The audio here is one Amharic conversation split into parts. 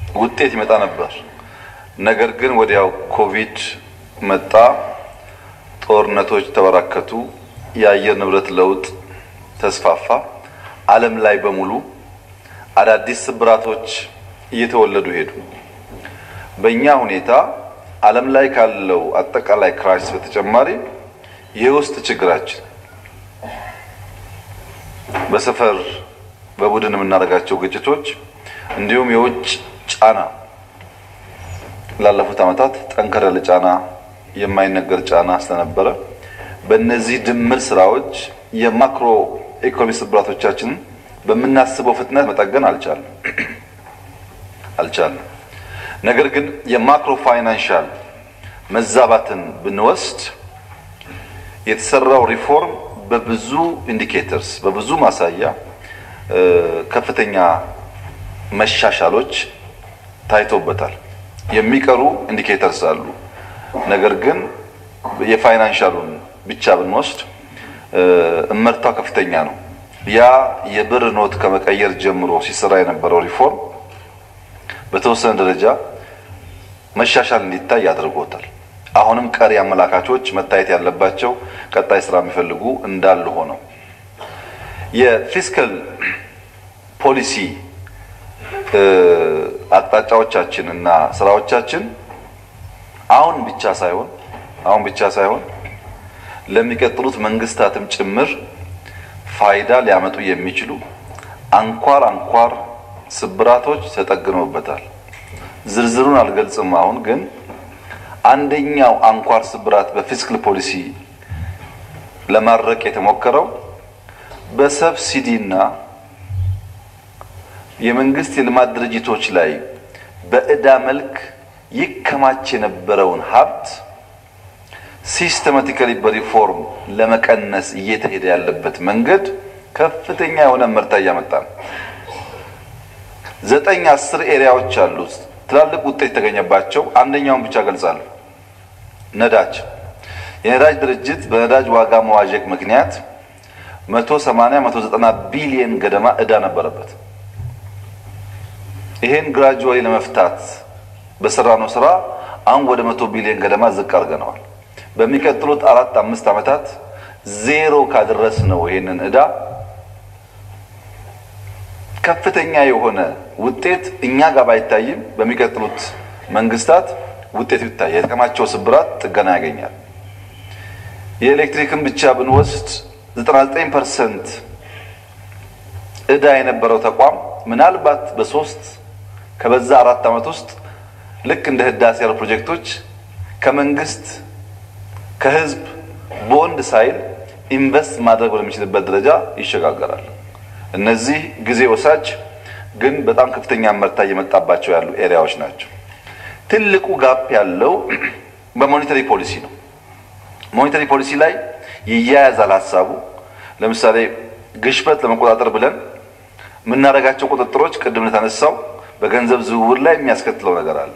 ውጤት ይመጣ ነበር። ነገር ግን ወዲያው ኮቪድ መጣ፣ ጦርነቶች ተበራከቱ፣ የአየር ንብረት ለውጥ ተስፋፋ። ዓለም ላይ በሙሉ አዳዲስ ስብራቶች እየተወለዱ ሄዱ። በእኛ ሁኔታ ዓለም ላይ ካለው አጠቃላይ ክራይሲስ በተጨማሪ የውስጥ ችግራችን በሰፈር በቡድን የምናደርጋቸው ግጭቶች እንዲሁም የውጭ ጫና ላለፉት ዓመታት ጠንከር ያለ ጫና የማይነገር ጫና ስለነበረ በእነዚህ ድምር ስራዎች የማክሮ ኢኮኖሚ ስብራቶቻችንን በምናስበው ፍጥነት መጠገን አልቻለም አልቻለም። ነገር ግን የማክሮ ፋይናንሻል መዛባትን ብንወስድ የተሰራው ሪፎርም በብዙ ኢንዲኬተርስ በብዙ ማሳያ ከፍተኛ መሻሻሎች ታይቶበታል። የሚቀሩ ኢንዲኬተርስ አሉ። ነገር ግን የፋይናንሻሉን ብቻ ብንወስድ እመርታው ከፍተኛ ነው። ያ የብር ኖት ከመቀየር ጀምሮ ሲሰራ የነበረው ሪፎርም በተወሰነ ደረጃ መሻሻል እንዲታይ አድርጎታል። አሁንም ቀሪ አመላካቾች መታየት ያለባቸው ቀጣይ ስራ የሚፈልጉ እንዳሉ ሆነው የፊስካል ፖሊሲ አቅጣጫዎቻችን እና ስራዎቻችን አሁን ብቻ ሳይሆን አሁን ብቻ ሳይሆን ለሚቀጥሉት መንግስታትም ጭምር ፋይዳ ሊያመጡ የሚችሉ አንኳር አንኳር ስብራቶች ተጠግነውበታል። ዝርዝሩን አልገልጽም። አሁን ግን አንደኛው አንኳር ስብራት በፊስካል ፖሊሲ ለማድረቅ የተሞከረው በሰብሲዲና የመንግስት የልማት ድርጅቶች ላይ በዕዳ መልክ ይከማች የነበረውን ሀብት ሲስተማቲካሊ በሪፎርም ለመቀነስ እየተሄደ ያለበት መንገድ ከፍተኛ የሆነ ምርታ እያመጣ ነው። ዘጠኝ አስር ኤሪያዎች አሉ ትላልቅ ውጤት የተገኘባቸው። አንደኛውን ብቻ ገልጻለሁ። ነዳጅ የነዳጅ ድርጅት በነዳጅ ዋጋ መዋዠቅ ምክንያት መቶ ሰማንያ መቶ ዘጠና ቢሊየን ገደማ ዕዳ ነበረበት። ይሄን ግራጁዋሊ ለመፍታት በሰራነው ስራ አሁን ወደ መቶ ቢሊዮን ገደማ ዝቅ አድርገነዋል። በሚቀጥሉት አራት አምስት ዓመታት ዜሮ ካደረስ ነው ይሄንን ዕዳ ከፍተኛ የሆነ ውጤት እኛ ጋር ባይታይም በሚቀጥሉት መንግስታት ውጤት ይታያል። የተከማቸው ስብራት ጥገና ያገኛል። የኤሌክትሪክን ብቻ ብንወስድ 99 ፐርሰንት ዕዳ የነበረው ተቋም ምናልባት በሶስት ከበዛ አራት ዓመት ውስጥ ልክ እንደ ህዳሴ ያሉ ፕሮጀክቶች ከመንግስት ከህዝብ ቦንድ ሳይል ኢንቨስት ማድረግ ወደሚችልበት ደረጃ ይሸጋገራል። እነዚህ ጊዜ ወሳጅ ግን በጣም ከፍተኛ መርታ እየመጣባቸው ያሉ ኤሪያዎች ናቸው። ትልቁ ጋፕ ያለው በሞኔተሪ ፖሊሲ ነው። ሞኔተሪ ፖሊሲ ላይ ይያያዛል ሀሳቡ። ለምሳሌ ግሽበት ለመቆጣጠር ብለን የምናደርጋቸው ቁጥጥሮች ቅድም እንደተነሳው በገንዘብ ዝውውር ላይ የሚያስከትለው ነገር አለ።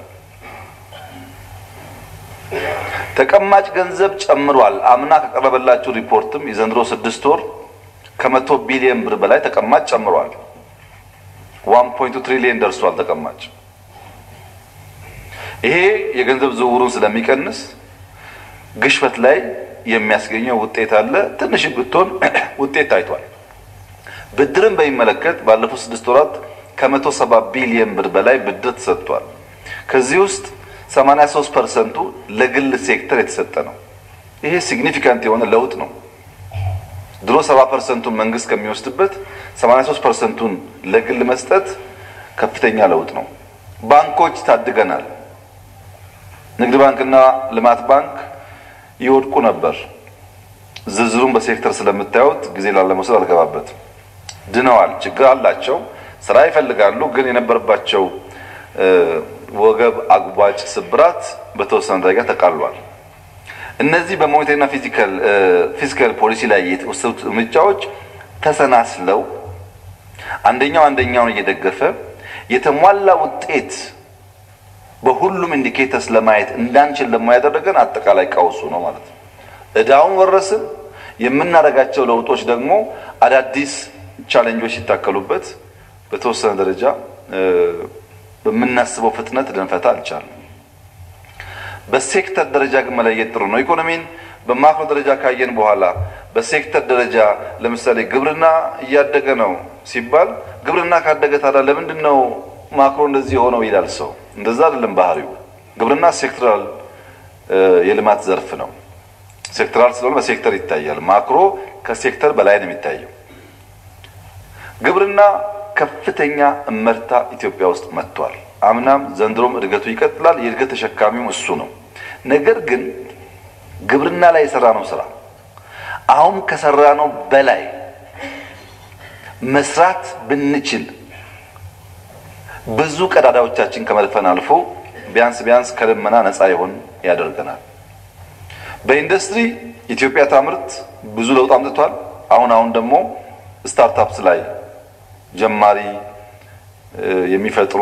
ተቀማጭ ገንዘብ ጨምሯል። አምና ከቀረበላችሁ ሪፖርትም የዘንድሮ ስድስት ወር ከመቶ ቢሊዮን ብር በላይ ተቀማጭ ጨምሯል። ዋን ፖይንቱ ትሪሊየን ደርሷል ተቀማጭ። ይሄ የገንዘብ ዝውውሩን ስለሚቀንስ ግሽበት ላይ የሚያስገኘው ውጤት አለ። ትንሽ ብትሆን ውጤት ታይቷል። ብድርን በሚመለከት ባለፉት ስድስት ወራት ከመቶ ሰባ ቢሊየን ብር በላይ ብድር ተሰጥቷል። ከዚህ ውስጥ 83 ፐርሰንቱ ለግል ሴክተር የተሰጠ ነው። ይሄ ሲግኒፊካንት የሆነ ለውጥ ነው። ድሮ 70 ፐርሰንቱን መንግስት ከሚወስድበት 83 ፐርሰንቱን ለግል መስጠት ከፍተኛ ለውጥ ነው። ባንኮች ታድገናል። ንግድ ባንክና ልማት ባንክ ይወድቁ ነበር። ዝርዝሩን በሴክተር ስለምታዩት ጊዜ ላለመውሰድ አልገባበትም። ድነዋል። ችግር አላቸው፣ ስራ ይፈልጋሉ። ግን የነበረባቸው ወገብ አጉባጭ ስብራት በተወሰነ ደረጃ ተቃሏል። እነዚህ በሞኔታሪና ፊዚካል ፖሊሲ ላይ የተወሰዱት እርምጃዎች ተሰናስለው አንደኛው አንደኛውን እየደገፈ የተሟላ ውጤት በሁሉም ኢንዲኬተርስ ለማየት እንዳንችል ለማ ያደረገን አጠቃላይ ቀውሱ ነው ማለት ነው። እዳውን ወረስን። የምናደርጋቸው ለውጦች ደግሞ አዳዲስ ቻሌንጆች ሲታከሉበት በተወሰነ ደረጃ በምናስበው ፍጥነት ልንፈታ አልቻልም። በሴክተር ደረጃ ግን መለየት ጥሩ ነው። ኢኮኖሚን በማክሮ ደረጃ ካየን በኋላ በሴክተር ደረጃ ለምሳሌ ግብርና እያደገ ነው ሲባል ግብርና ካደገ ታዲያ ለምንድን ነው ማክሮ እንደዚህ የሆነው ይላል ሰው። እንደዛ አይደለም ባህሪው። ግብርና ሴክተራል የልማት ዘርፍ ነው። ሴክተራል ስለሆነ በሴክተር ይታያል። ማክሮ ከሴክተር በላይ ነው የሚታየው። ግብርና ከፍተኛ እመርታ ኢትዮጵያ ውስጥ መጥቷል። አምናም ዘንድሮም እድገቱ ይቀጥላል። የእድገት ተሸካሚው እሱ ነው። ነገር ግን ግብርና ላይ የሰራ ነው ስራ አሁን ከሰራ ነው በላይ መስራት ብንችል ብዙ ቀዳዳዎቻችን ከመድፈን አልፎ ቢያንስ ቢያንስ ከልመና ነፃ ይሆን ያደርገናል። በኢንዱስትሪ ኢትዮጵያ ታምርት ብዙ ለውጥ አምጥቷል። አሁን አሁን ደግሞ ስታርታፕስ ላይ ጀማሪ የሚፈጥሩ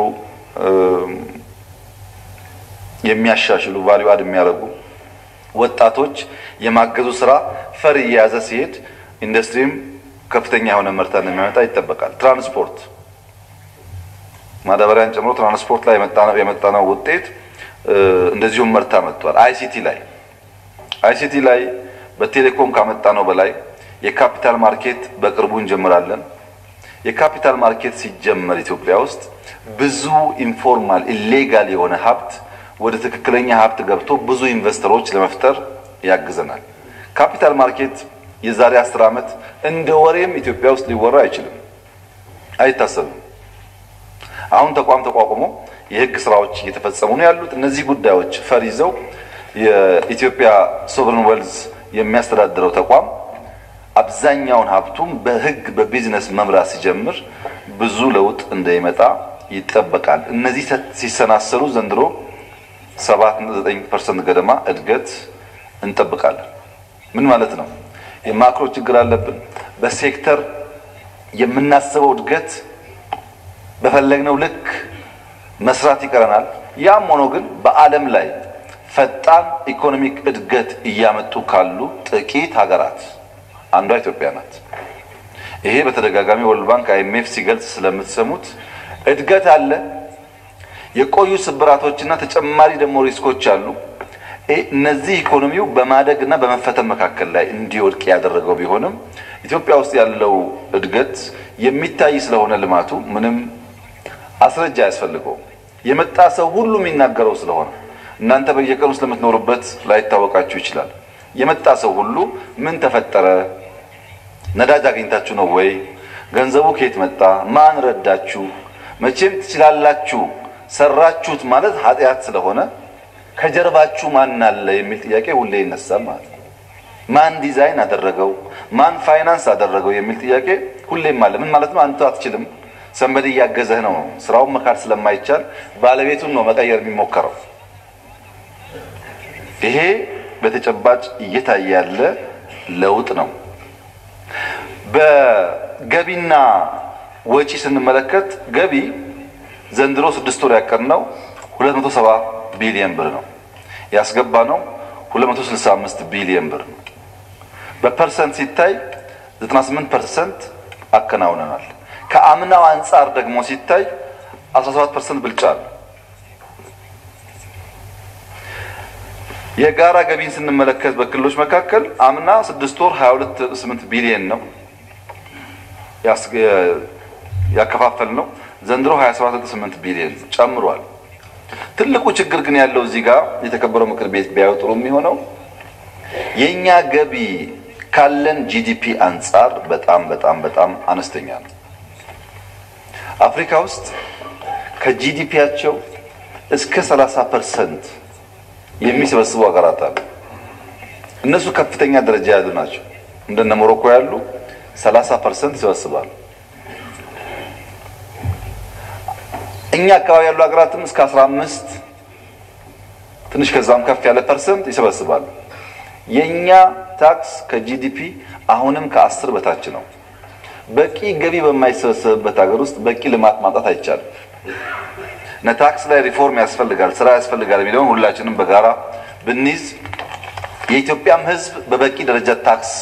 የሚያሻሽሉ ቫልዩ አድ የሚያደርጉ ወጣቶች የማገዙ ስራ ፈር እየያዘ ሲሄድ ኢንዱስትሪም ከፍተኛ የሆነ ምርታ እንደሚያመጣ ይጠበቃል። ትራንስፖርት ማዳበሪያን ጨምሮ ትራንስፖርት ላይ የመጣነው ውጤት እንደዚሁም ምርታ መጥቷል። አይሲቲ ላይ አይሲቲ ላይ በቴሌኮም ካመጣነው በላይ የካፒታል ማርኬት በቅርቡ እንጀምራለን። የካፒታል ማርኬት ሲጀመር ኢትዮጵያ ውስጥ ብዙ ኢንፎርማል ኢሌጋል የሆነ ሀብት ወደ ትክክለኛ ሀብት ገብቶ ብዙ ኢንቨስተሮች ለመፍጠር ያግዘናል። ካፒታል ማርኬት የዛሬ አስር ዓመት እንደ ወሬም ኢትዮጵያ ውስጥ ሊወራ አይችልም፣ አይታሰብም። አሁን ተቋም ተቋቁሞ የህግ ስራዎች እየተፈጸሙ ነው ያሉት። እነዚህ ጉዳዮች ፈር ይዘው የኢትዮጵያ ሶቨሬን ዌልዝ የሚያስተዳድረው ተቋም አብዛኛውን ሀብቱም በህግ በቢዝነስ መምራት ሲጀምር ብዙ ለውጥ እንደሚመጣ ይጠበቃል። እነዚህ ሲሰናሰሉ ዘንድሮ ሰባት ዘጠኝ ፐርሰንት ገደማ እድገት እንጠብቃለን። ምን ማለት ነው? የማክሮ ችግር አለብን። በሴክተር የምናስበው እድገት በፈለግነው ልክ መስራት ይቀረናል። ያም ሆኖ ግን በዓለም ላይ ፈጣን ኢኮኖሚክ እድገት እያመጡ ካሉ ጥቂት ሀገራት አንዷ ኢትዮጵያ ናት። ይሄ በተደጋጋሚ ወርልድ ባንክ አይኤምኤፍ ሲገልጽ ስለምትሰሙት እድገት አለ። የቆዩ ስብራቶችና ተጨማሪ ደግሞ ሪስኮች አሉ። እነዚህ ኢኮኖሚው በማደግ እና በመፈተን መካከል ላይ እንዲወድቅ ያደረገው ቢሆንም ኢትዮጵያ ውስጥ ያለው እድገት የሚታይ ስለሆነ ልማቱ ምንም አስረጃ አያስፈልገውም። የመጣ ሰው ሁሉ የሚናገረው ስለሆነ እናንተ በየቀኑ ስለምትኖሩበት ላይታወቃችሁ ይችላል። የመጣ ሰው ሁሉ ምን ተፈጠረ? ነዳጅ አግኝታችሁ ነው ወይ? ገንዘቡ ከየት መጣ? ማን ረዳችሁ? መቼም ትችላላችሁ ሰራችሁት ማለት ኃጢአት ስለሆነ ከጀርባችሁ ማን አለ የሚል ጥያቄ ሁሌ ይነሳል ማለት ነው። ማን ዲዛይን አደረገው? ማን ፋይናንስ አደረገው የሚል ጥያቄ ሁሌም አለ። ምን ማለት ነው? አንተ አትችልም፣ ሰንበድ እያገዘህ ነው። ስራውን መካድ ስለማይቻል ባለቤቱን ነው መቀየር የሚሞከረው። ይሄ በተጨባጭ እየታየ ያለ ለውጥ ነው። በገቢና ወጪ ስንመለከት ገቢ ዘንድሮ ስድስት ወር ያቀድነው 270 ቢሊየን ብር ነው። ያስገባ ነው 265 ቢሊየን ብር ነው። በፐርሰንት ሲታይ 98 ፐርሰንት አከናውነናል። ከአምናው አንጻር ደግሞ ሲታይ 17 ፐርሰንት ብልጫ አለ። የጋራ ገቢን ስንመለከት በክልሎች መካከል አምና ስድስት ወር 22.8 ቢሊየን ነው ያከፋፈል ነው። ዘንድሮ 27.8 ቢሊዮን ጨምሯል። ትልቁ ችግር ግን ያለው እዚህ ጋር የተከበረው ምክር ቤት ቢያዩ ጥሩ የሚሆነው የኛ ገቢ ካለን ጂዲፒ አንጻር በጣም በጣም በጣም አነስተኛ ነው። አፍሪካ ውስጥ ከጂዲፒያቸው እስከ 30 ፐርሰንት የሚሰበስቡ ሀገራት አሉ። እነሱ ከፍተኛ ደረጃ ያሉ ናቸው። እንደነ ሞሮኮ ያሉ 30 ፐርሰንት ይሰበስባሉ። እኛ አካባቢ ያሉ ሀገራትም እስከ 15 ትንሽ ከዛም ከፍ ያለ ፐርሰንት ይሰበስባሉ። የኛ ታክስ ከጂዲፒ አሁንም ከአስር በታች ነው። በቂ ገቢ በማይሰበሰብበት ሀገር ውስጥ በቂ ልማት ማምጣት አይቻልም። እና ታክስ ላይ ሪፎርም ያስፈልጋል፣ ስራ ያስፈልጋል የሚለውን ሁላችንም በጋራ ብንይዝ የኢትዮጵያም ሕዝብ በበቂ ደረጃ ታክስ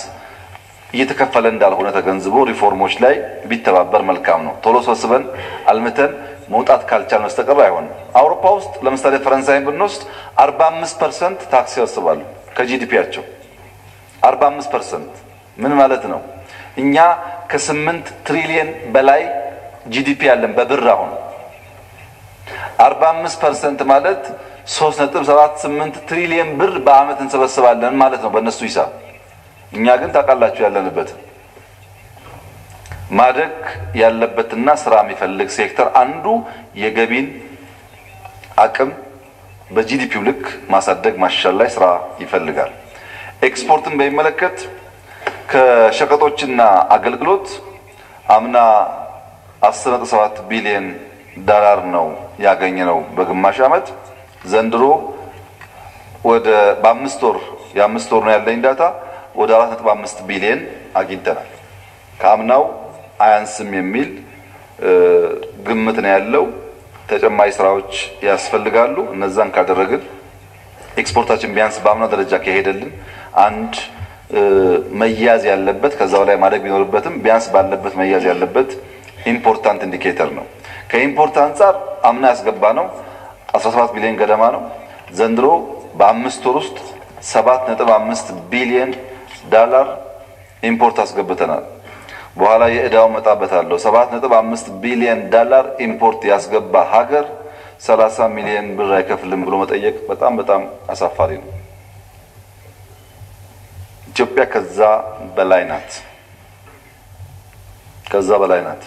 እየተከፈለ እንዳልሆነ ተገንዝቦ ሪፎርሞች ላይ ቢተባበር መልካም ነው። ቶሎ ሰብስበን አልምተን መውጣት ካልቻል በስተቀር አይሆንም። አውሮፓ ውስጥ ለምሳሌ ፈረንሳይን ብንወስድ 45 ፐርሰንት ታክስ ያስባሉ ከጂዲፒያቸው 45 ፐርሰንት ምን ማለት ነው? እኛ ከስምንት ትሪሊየን በላይ ጂዲፒ ያለን በብር አሁን 45 ፐርሰንት ማለት 3.78 ትሪሊየን ብር በአመት እንሰበስባለን ማለት ነው በእነሱ ሂሳብ። እኛ ግን ታውቃላችሁ ያለንበት ማደግ ያለበትና ስራ የሚፈልግ ሴክተር አንዱ የገቢን አቅም በጂዲፒው ልክ ማሳደግ ማሻሻል ላይ ስራ ይፈልጋል። ኤክስፖርትን በሚመለከት ከሸቀጦችና አገልግሎት አምና 10.7 ቢሊዮን ዶላር ነው ያገኘ ነው በግማሽ ዓመት። ዘንድሮ ወደ በአምስት ወር የአምስት ወር ነው ያለኝ ዳታ ወደ 4.5 ቢሊዮን አግኝተናል። ከአምናው አያንስም የሚል ግምት ነው ያለው። ተጨማሪ ስራዎች ያስፈልጋሉ። እነዛን ካደረግን ኤክስፖርታችን ቢያንስ በአምና ደረጃ ከሄደልን አንድ መያዝ ያለበት ከዛው ላይ ማደግ ቢኖርበትም ቢያንስ ባለበት መያዝ ያለበት ኢምፖርታንት ኢንዲኬተር ነው። ከኢምፖርት አንጻር አምና ያስገባ ነው 17 ቢሊዮን ገደማ ነው። ዘንድሮ በአምስት ወር ውስጥ 7.5 ቢሊዮን ዳላር ኢምፖርት አስገብተናል። በኋላ የዕዳው መጣበታለሁ። 7.5 ቢሊዮን ዳላር ኢምፖርት ያስገባ ሀገር 30 ሚሊዮን ብር አይከፍልም ብሎ መጠየቅ በጣም በጣም አሳፋሪ ነው። ኢትዮጵያ ከዛ በላይ ናት። ከዛ በላይ ናት።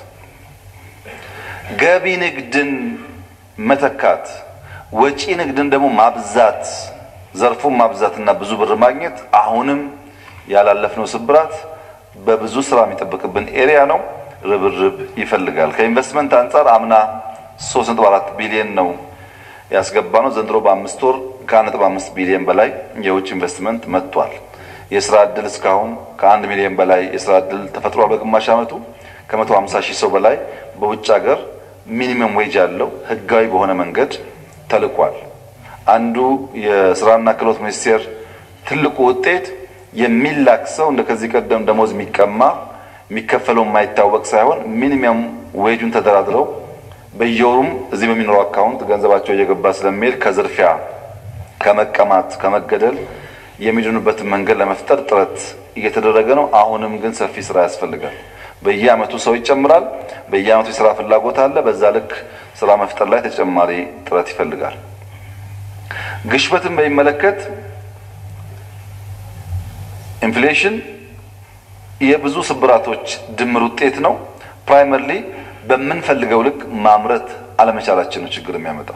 ገቢ ንግድን መተካት፣ ወጪ ንግድን ደግሞ ማብዛት፣ ዘርፉን ማብዛትና ብዙ ብር ማግኘት አሁንም ያላለፍነው ስብራት በብዙ ስራ የሚጠብቅብን ኤሪያ ነው። ርብርብ ይፈልጋል። ከኢንቨስትመንት አንጻር አምና 3.4 ቢሊዮን ነው ያስገባ ነው። ዘንድሮ በአምስት ወር ከ1.5 ቢሊዮን በላይ የውጭ ኢንቨስትመንት መጥቷል። የስራ እድል እስካሁን ከአንድ ሚሊዮን በላይ የስራ እድል ተፈጥሯል። በግማሽ ዓመቱ ከ150 ሺህ ሰው በላይ በውጭ ሀገር ሚኒመም ዌጅ ያለው ህጋዊ በሆነ መንገድ ተልኳል። አንዱ የስራና ክህሎት ሚኒስቴር ትልቁ ውጤት የሚላክ ሰው እንደ ከዚህ ቀደም ደሞዝ የሚቀማ የሚከፈለው የማይታወቅ ሳይሆን ሚኒመም ዌጁን ተደራድረው በየወሩም እዚህ በሚኖረው አካውንት ገንዘባቸው እየገባ ስለሚሄድ ከዝርፊያ፣ ከመቀማት፣ ከመገደል የሚድኑበትን መንገድ ለመፍጠር ጥረት እየተደረገ ነው። አሁንም ግን ሰፊ ስራ ያስፈልጋል። በየአመቱ ሰው ይጨምራል። በየአመቱ የስራ ፍላጎት አለ። በዛ ልክ ስራ መፍጠር ላይ ተጨማሪ ጥረት ይፈልጋል። ግሽበትን በሚመለከት ኢንፍሌሽን የብዙ ስብራቶች ድምር ውጤት ነው። ፕራይመርሊ በምንፈልገው ልክ ማምረት አለመቻላችን ነው ችግር የሚያመጣው።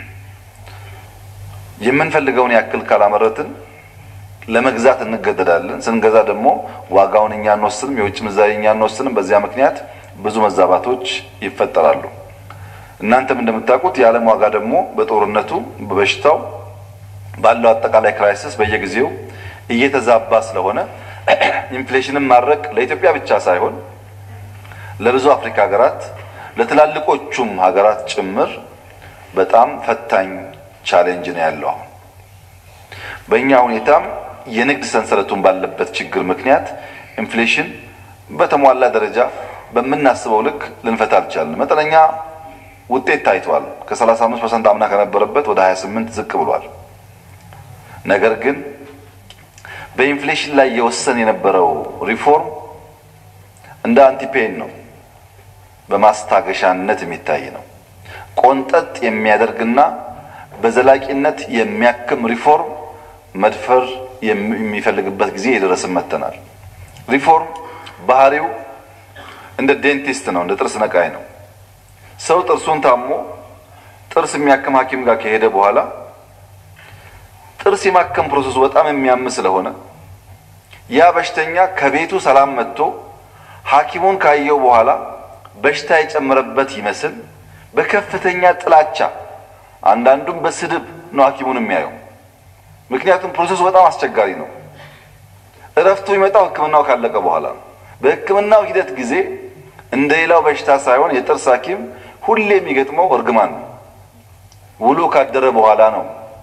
የምንፈልገውን ያክል ካላመረትን ለመግዛት እንገደዳለን። ስንገዛ ደግሞ ዋጋውን እኛ አንወስንም፣ የውጭ ምንዛሪ እኛ አንወስንም። በዚያ ምክንያት ብዙ መዛባቶች ይፈጠራሉ። እናንተም እንደምታውቁት የዓለም ዋጋ ደግሞ በጦርነቱ በበሽታው ባለው አጠቃላይ ክራይሲስ በየጊዜው እየተዛባ ስለሆነ ኢንፍሌሽንን ማድረግ ለኢትዮጵያ ብቻ ሳይሆን ለብዙ አፍሪካ ሀገራት ለትላልቆቹም ሀገራት ጭምር በጣም ፈታኝ ቻሌንጅ ነው ያለው። አሁን በእኛ ሁኔታም የንግድ ሰንሰለቱን ባለበት ችግር ምክንያት ኢንፍሌሽን በተሟላ ደረጃ በምናስበው ልክ ልንፈታ አልቻልን። መጠነኛ ውጤት ታይቷል። ከ35 ፐርሰንት አምና ከነበረበት ወደ 28 ዝቅ ብሏል። ነገር ግን በኢንፍሌሽን ላይ የወሰን የነበረው ሪፎርም እንደ አንቲፔን ነው፣ በማስታገሻነት የሚታይ ነው። ቆንጠጥ የሚያደርግና በዘላቂነት የሚያክም ሪፎርም መድፈር የሚፈልግበት ጊዜ የደረስን መጥተናል። ሪፎርም ባህሪው እንደ ዴንቲስት ነው፣ እንደ ጥርስ ነቃይ ነው። ሰው ጥርሱን ታሞ ጥርስ የሚያክም ሐኪም ጋር ከሄደ በኋላ ጥርስ የማከም ፕሮሰሱ በጣም የሚያም ስለሆነ ያ በሽተኛ ከቤቱ ሰላም መጥቶ ሐኪሙን ካየው በኋላ በሽታ የጨመረበት ይመስል በከፍተኛ ጥላቻ አንዳንዱም በስድብ ነው ሐኪሙን የሚያየው። ምክንያቱም ፕሮሰሱ በጣም አስቸጋሪ ነው። እረፍቱ የሚመጣው ሕክምናው ካለቀ በኋላ ነው። በሕክምናው ሂደት ጊዜ እንደ ሌላው በሽታ ሳይሆን የጥርስ ሐኪም ሁሌ የሚገጥመው እርግማን ነው። ውሎ ካደረ በኋላ ነው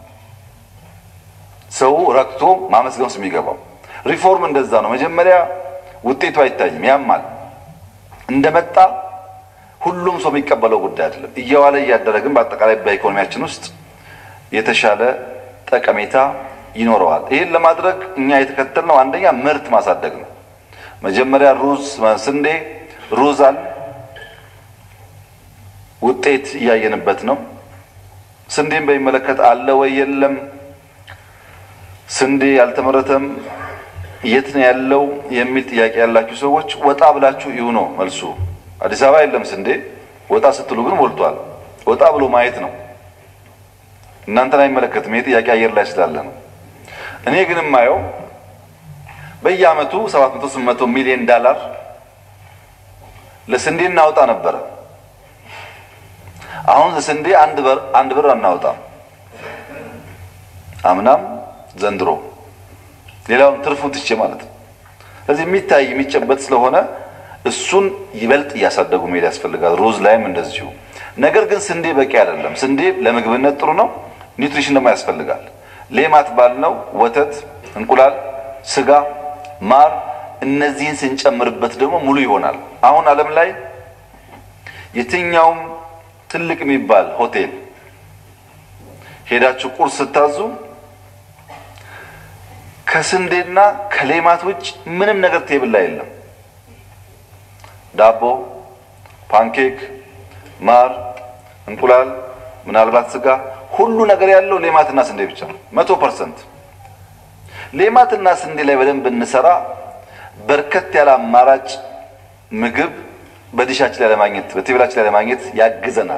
ሰው ረክቶ ማመስገን ውስጥ የሚገባው። ሪፎርም እንደዛ ነው። መጀመሪያ ውጤቱ አይታይም፣ ያማል። እንደመጣ ሁሉም ሰው የሚቀበለው ጉዳይ አይደለም። እየዋለ እያደረ ግን በአጠቃላይ በኢኮኖሚያችን ውስጥ የተሻለ ጠቀሜታ ይኖረዋል። ይህን ለማድረግ እኛ የተከተልነው አንደኛ ምርት ማሳደግ ነው። መጀመሪያ ሩዝ፣ ስንዴ፣ ሩዝ አለ ውጤት እያየንበት ነው። ስንዴን በሚመለከት አለ ወይ የለም፣ ስንዴ ያልተመረተም የት ነው ያለው የሚል ጥያቄ ያላችሁ ሰዎች ወጣ ብላችሁ ይሁ ነው መልሱ። አዲስ አበባ የለም ስንዴ፣ ወጣ ስትሉ ግን ሞልቷል። ወጣ ብሎ ማየት ነው። እናንተን አይመለከትም። ይህ ጥያቄ አየር ላይ ስላለ ነው። እኔ ግን የማየው በየአመቱ 700 800 ሚሊዮን ዳላር ለስንዴ እናወጣ ነበረ። አሁን ለስንዴ አንድ ብር አንድ ብር አናወጣም። አምናም ዘንድሮ ሌላውን ትርፉን ትቼ ማለት ነው። ስለዚህ የሚታይ የሚጨበጥ ስለሆነ እሱን ይበልጥ እያሳደጉ መሄድ ያስፈልጋል። ሩዝ ላይም እንደዚሁ። ነገር ግን ስንዴ በቂ አይደለም። ስንዴ ለምግብነት ጥሩ ነው፣ ኒውትሪሽን ደግሞ ያስፈልጋል። ሌማት ባልነው ወተት፣ እንቁላል፣ ስጋ፣ ማር እነዚህን ስንጨምርበት ደግሞ ሙሉ ይሆናል። አሁን ዓለም ላይ የትኛውም ትልቅ የሚባል ሆቴል ሄዳችሁ ቁርስ ስታዙ ከስንዴና ከሌማት ውጭ ምንም ነገር ቴብል ላይ የለም። ዳቦ፣ ፓንኬክ፣ ማር፣ እንቁላል፣ ምናልባት ስጋ፣ ሁሉ ነገር ያለው ሌማትና ስንዴ ብቻ ነው። መቶ ፐርሰንት ሌማትና ስንዴ ላይ በደንብ እንሰራ በርከት ያለ አማራጭ ምግብ በዲሻችን ላይ ለማግኘት በቴብላችን ላይ ለማግኘት ያግዘናል።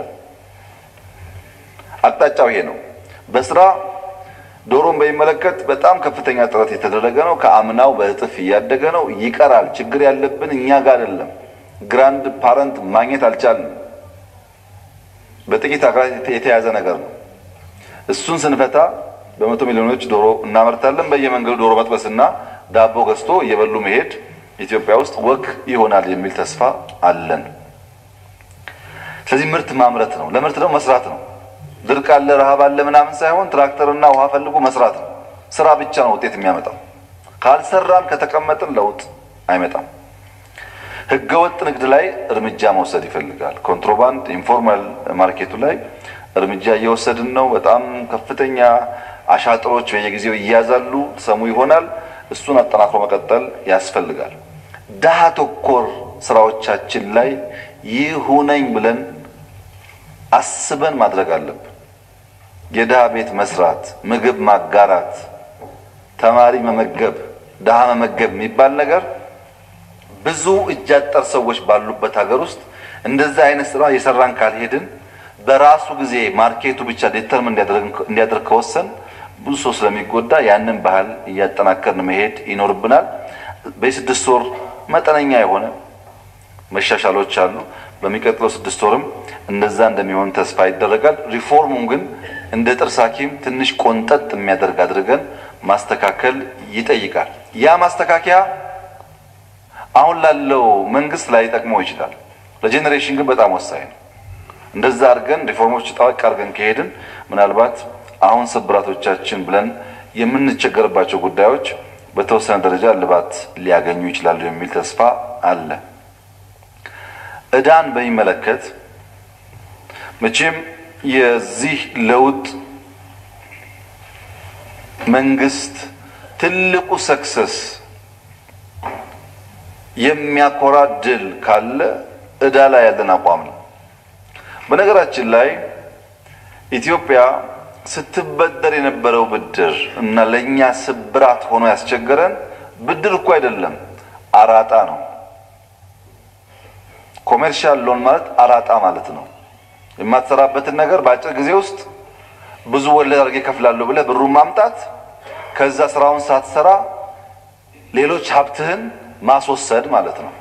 አቅጣጫው ይሄ ነው። በስራ ዶሮን በሚመለከት በጣም ከፍተኛ ጥረት የተደረገ ነው። ከአምናው በእጥፍ እያደገ ነው። ይቀራል። ችግር ያለብን እኛ ጋር አይደለም። ግራንድ ፓረንት ማግኘት አልቻልንም። በጥቂት አገራት የተያዘ ነገር ነው። እሱን ስንፈታ በመቶ ሚሊዮኖች ዶሮ እናመርታለን። በየመንገዱ ዶሮ መጥበስና ዳቦ ገዝቶ እየበሉ መሄድ ኢትዮጵያ ውስጥ ወግ ይሆናል የሚል ተስፋ አለን። ስለዚህ ምርት ማምረት ነው። ለምርት ደግሞ መስራት ነው። ድርቅ አለ፣ ረሃብ አለ ምናምን ሳይሆን ትራክተርና ውሃ ፈልጎ መስራት ነው። ስራ ብቻ ነው ውጤት የሚያመጣው። ካልሰራን ከተቀመጥን ለውጥ አይመጣም። ህገወጥ ንግድ ላይ እርምጃ መውሰድ ይፈልጋል። ኮንትሮባንድ፣ ኢንፎርማል ማርኬቱ ላይ እርምጃ እየወሰድን ነው። በጣም ከፍተኛ አሻጥሮች በየጊዜው ይያዛሉ፣ ሰሙ ይሆናል። እሱን አጠናክሮ መቀጠል ያስፈልጋል። ድሃ ተኮር ስራዎቻችን ላይ ይሁነኝ ብለን አስበን ማድረግ አለብን። የድሃ ቤት መስራት፣ ምግብ ማጋራት፣ ተማሪ መመገብ፣ ድሃ መመገብ የሚባል ነገር ብዙ እጅ አጠር ሰዎች ባሉበት ሀገር ውስጥ እንደዚህ አይነት ስራ የሰራን ካልሄድን በራሱ ጊዜ ማርኬቱ ብቻ ዴተርም እንዲያደርግ ከወሰን ብዙ ሰው ስለሚጎዳ ያንን ባህል እያጠናከርን መሄድ ይኖርብናል። በስድስት ወር መጠነኛ የሆነ መሻሻሎች አሉ። በሚቀጥለው ስድስት ወርም እንደዛ እንደሚሆን ተስፋ ይደረጋል። ሪፎርሙን ግን እንደ ጥርስ ሐኪም ትንሽ ቆንጠጥ የሚያደርግ አድርገን ማስተካከል ይጠይቃል። ያ ማስተካከያ አሁን ላለው መንግስት ላይ ጠቅመው ይችላል። ለጄኔሬሽን ግን በጣም ወሳኝ ነው። እንደዛ አድርገን ሪፎርሞች ጠበቅ አድርገን ከሄድን ምናልባት አሁን ስብራቶቻችን ብለን የምንቸገርባቸው ጉዳዮች በተወሰነ ደረጃ እልባት ሊያገኙ ይችላሉ የሚል ተስፋ አለ። ዕዳን በሚመለከት መቼም የዚህ ለውጥ መንግስት ትልቁ ሰክሰስ የሚያኮራ ድል ካለ ዕዳ ላይ ያለን አቋም ነው። በነገራችን ላይ ኢትዮጵያ ስትበደር የነበረው ብድር እና ለእኛ ስብራት ሆኖ ያስቸገረን ብድር እኮ አይደለም፣ አራጣ ነው። ኮሜርሻል ሎን ማለት አራጣ ማለት ነው። የማትሰራበትን ነገር በአጭር ጊዜ ውስጥ ብዙ ወለድ አድርጌ እከፍላለሁ ብለህ ብሩን ማምጣት፣ ከዛ ስራውን ሳትሰራ ሌሎች ሀብትህን ማስወሰድ ማለት ነው።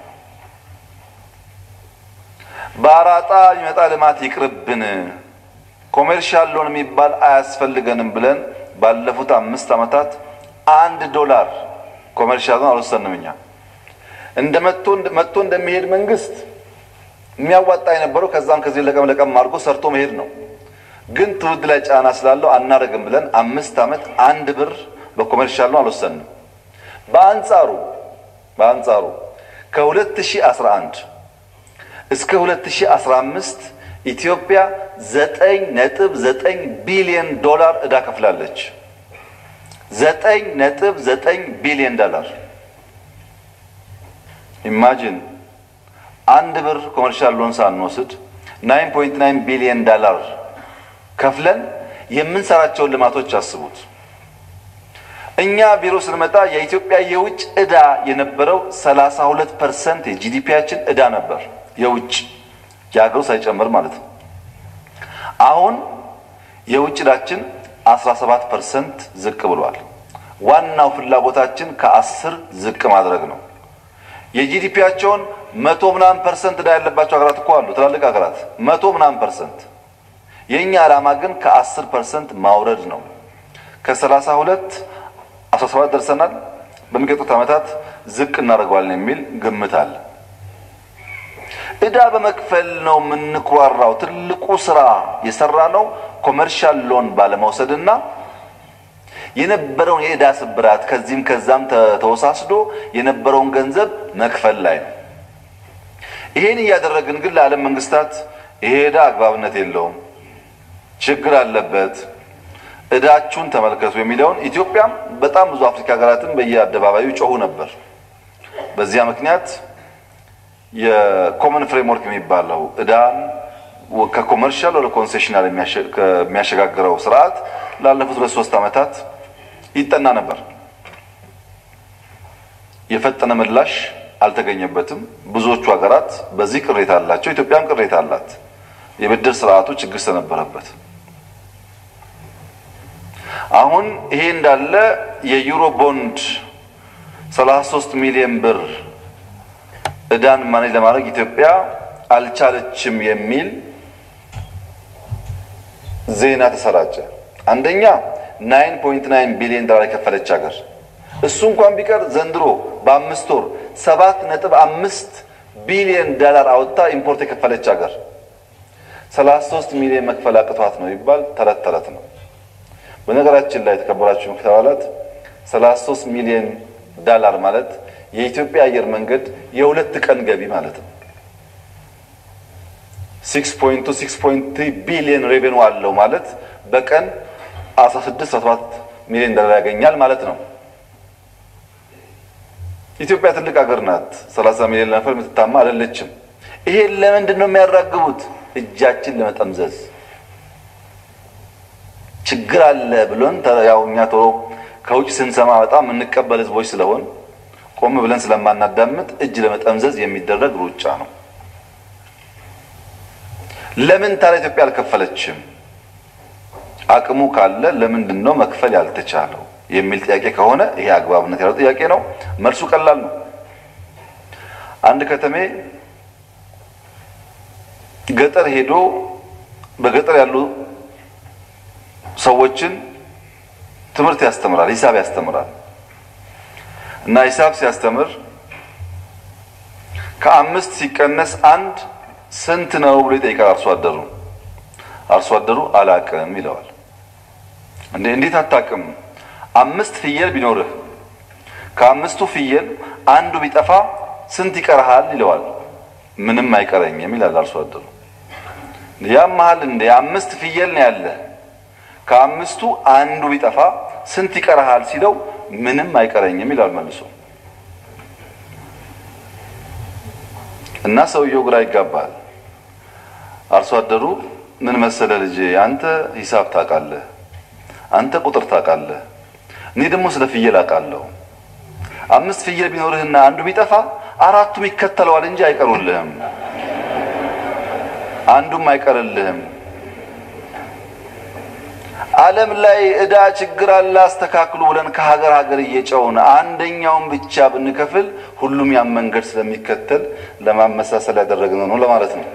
በአራጣ የሚመጣ ልማት ይቅርብን፣ ኮሜርሻል ሎን የሚባል አያስፈልገንም ብለን ባለፉት አምስት ዓመታት አንድ ዶላር ኮሜርሻል ሎን አልወሰንም። እኛ እንደ መጥቶ እንደሚሄድ መንግስት የሚያዋጣ የነበረው ከዛም ከዚህ ለቀም ለቀም አድርጎ ሰርቶ መሄድ ነው። ግን ትውልድ ላይ ጫና ስላለው አናደርግም ብለን አምስት ዓመት አንድ ብር በኮሜርሻል ሎን አልወሰንም። በአንጻሩ በአንጻሩ ከ2011 እስከ 2015 ኢትዮጵያ ዘጠኝ ነጥብ ዘጠኝ ቢሊዮን ዶላር ዕዳ ከፍላለች። ዘጠኝ ነጥብ ዘጠኝ ቢሊዮን ዶላር ኢማጂን አንድ ብር ኮመርሻል ሎን ሳንወስድ 9.9 ቢሊዮን ዶላር ከፍለን የምንሰራቸውን ልማቶች አስቡት። እኛ ቢሮ ስንመጣ የኢትዮጵያ የውጭ ዕዳ የነበረው 32 ፐርሰንት የጂዲፒያችን ዕዳ ነበር፣ የውጭ የሀገሩ ሳይጨምር ማለት ነው። አሁን የውጭ ዕዳችን 17 ፐርሰንት ዝቅ ብሏል። ዋናው ፍላጎታችን ከአስር ዝቅ ማድረግ ነው። የጂዲፒያቸውን መቶ ምናምን ፐርሰንት ዕዳ ያለባቸው ሀገራት እኮ አሉ፣ ትላልቅ ሀገራት መቶ ምናምን ፐርሰንት። የእኛ ዓላማ ግን ከአስር ፐርሰንት ማውረድ ነው። ከሰላሳ ሁለት አስራ ሰባት ደርሰናል። በሚቀጥሉት ዓመታት ዝቅ እናደርገዋለን የሚል ግምት አለ። ዕዳ በመክፈል ነው የምንኩራራው። ትልቁ ስራ የሰራ ነው ኮመርሻል ሎን ባለመውሰድና የነበረውን የዕዳ ስብራት ከዚህም ከዛም ተወሳስዶ የነበረውን ገንዘብ መክፈል ላይ ነው። ይሄን እያደረግን ግን ለዓለም መንግስታት ይሄ ዕዳ አግባብነት የለውም፣ ችግር አለበት፣ ዕዳችሁን ተመልከቱ የሚለውን ኢትዮጵያም በጣም ብዙ አፍሪካ ሀገራትም በየአደባባዩ ጮሁ ነበር። በዚያ ምክንያት የኮመን ፍሬምወርክ የሚባለው ዕዳን ከኮመርሻል ወደ ኮንሴሽናል የሚያሸጋግረው ስርዓት ላለፉት ሁለት ሶስት ዓመታት ይጠና ነበር። የፈጠነ ምላሽ አልተገኘበትም። ብዙዎቹ ሀገራት በዚህ ቅሬታ አላቸው። ኢትዮጵያም ቅሬታ አላት። የብድር ስርዓቱ ችግር ስለነበረበት አሁን ይሄ እንዳለ የዩሮ ቦንድ 33 ሚሊዮን ብር ዕዳን ማኔጅ ለማድረግ ኢትዮጵያ አልቻለችም የሚል ዜና ተሰራጨ። አንደኛ 9.9 ቢሊዮን ዶላር የከፈለች ሀገር እሱ እንኳን ቢቀር ዘንድሮ በአምስት ወር ሰባት ነጥብ አምስት ቢሊዮን ዶላር አወጥታ ኢምፖርት የከፈለች ሀገር 33 ሚሊዮን መክፈል አቅቷት ነው ይባል ተረት ተረት ነው። በነገራችን ላይ የተከበራችሁ ምክር አባላት 33 ሚሊዮን ዶላር ማለት የኢትዮጵያ አየር መንገድ የሁለት ቀን ገቢ ማለት ነው። 6.2 6.3 ቢሊዮን ሬቬኑ አለው ማለት በቀን 16 17 ሚሊዮን ዶላር ያገኛል ማለት ነው። ኢትዮጵያ ትልቅ ሀገር ናት። 30 ሚሊዮን ለነፈር የምትታማ አይደለችም። ይሄን ለምንድን ነው የሚያራግቡት? እጃችን ለመጠምዘዝ ችግር አለ ብሎን ያው እኛ ቶሎ ከውጭ ስንሰማ በጣም የምንቀበል ህዝቦች ስለሆን ቆም ብለን ስለማናዳምጥ እጅ ለመጠምዘዝ የሚደረግ ሩጫ ነው። ለምን ታዲያ ኢትዮጵያ አልከፈለችም? አቅሙ ካለ ለምንድን ነው መክፈል ያልተቻለው የሚል ጥያቄ ከሆነ ይሄ አግባብነት ያለው ጥያቄ ነው። መልሱ ቀላል ነው። አንድ ከተሜ ገጠር ሄዶ በገጠር ያሉ ሰዎችን ትምህርት ያስተምራል፣ ሂሳብ ያስተምራል። እና ሂሳብ ሲያስተምር ከአምስት ሲቀነስ አንድ ስንት ነው ብሎ ይጠይቃል አርሶ አደሩ። አርሶ አደሩ አላቅም ይለዋል። እንዴ እንዴት አታቅም? አምስት ፍየል ቢኖርህ ከአምስቱ ፍየል አንዱ ቢጠፋ ስንት ይቀርሃል? ይለዋል። ምንም አይቀረኝም ይላል አርሶ አደሩ። ያም መሀል እንደ አምስት ፍየል ነው ያለ ከአምስቱ አንዱ ቢጠፋ ስንት ይቀርሃል ሲለው ምንም አይቀረኝም ይላል መልሶ። እና ሰውየው ግራ ይጋባል። አርሶ አደሩ ምን መሰለ ልጄ፣ አንተ ሂሳብ ታውቃለህ፣ አንተ ቁጥር ታውቃለህ፣ እኔ ደግሞ ስለ ፍየል አውቃለሁ። አምስት ፍየል ቢኖርህና አንዱ ቢጠፋ አራቱም ይከተለዋል እንጂ አይቀሩልህም፣ አንዱም አይቀርልህም። ዓለም ላይ ዕዳ ችግር አለ አስተካክሉ ብለን ከሀገር ሀገር እየጨውን አንደኛውን ብቻ ብንከፍል ሁሉም ያን መንገድ ስለሚከተል ለማመሳሰል ያደረግነው ነው ለማለት ነው።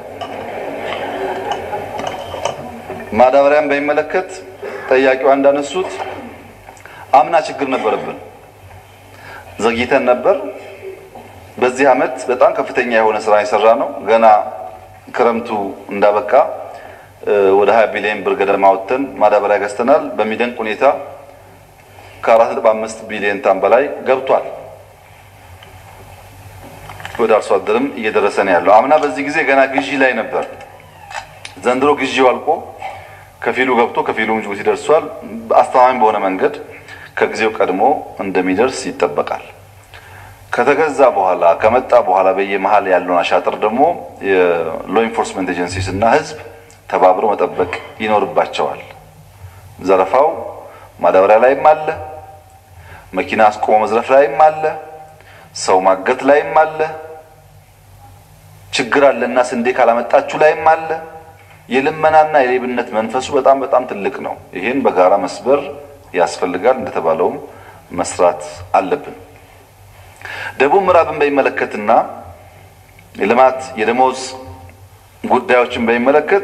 ማዳበሪያን በሚመለከት ጠያቂዋ እንዳነሱት አምና ችግር ነበረብን፣ ዘግይተን ነበር። በዚህ ዓመት በጣም ከፍተኛ የሆነ ስራ የሰራ ነው። ገና ክረምቱ እንዳበቃ ወደ 20 ቢሊዮን ብር ገደማ ወጥተን ማዳበሪያ ገዝተናል። በሚደንቅ ሁኔታ ከ4.5 ቢሊዮን ታን በላይ ገብቷል። ወደ አርሶ አደርም እየደረሰ ነው ያለው። አምና በዚህ ጊዜ ገና ግዢ ላይ ነበር። ዘንድሮ ግዢው አልቆ ከፊሉ ገብቶ ከፊሉ ጅቡቲ ደርሷል። አስተማማኝ በሆነ መንገድ ከጊዜው ቀድሞ እንደሚደርስ ይጠበቃል። ከተገዛ በኋላ ከመጣ በኋላ በየመሀል ያለውን አሻጥር ደግሞ የሎ ኢንፎርስመንት ኤጀንሲስ እና ህዝብ ተባብሮ መጠበቅ ይኖርባቸዋል። ዘረፋው ማዳበሪያ ላይም አለ፣ መኪና አስቆሞ መዝረፍ ላይም አለ፣ ሰው ማገት ላይም አለ፣ ችግር አለና ስንዴ ካላመጣችሁ ላይም አለ። የልመናና የሌብነት መንፈሱ በጣም በጣም ትልቅ ነው። ይህን በጋራ መስበር ያስፈልጋል። እንደተባለውም መስራት አለብን። ደቡብ ምዕራብን በሚመለከትና የልማት የደሞዝ ጉዳዮችን በሚመለከት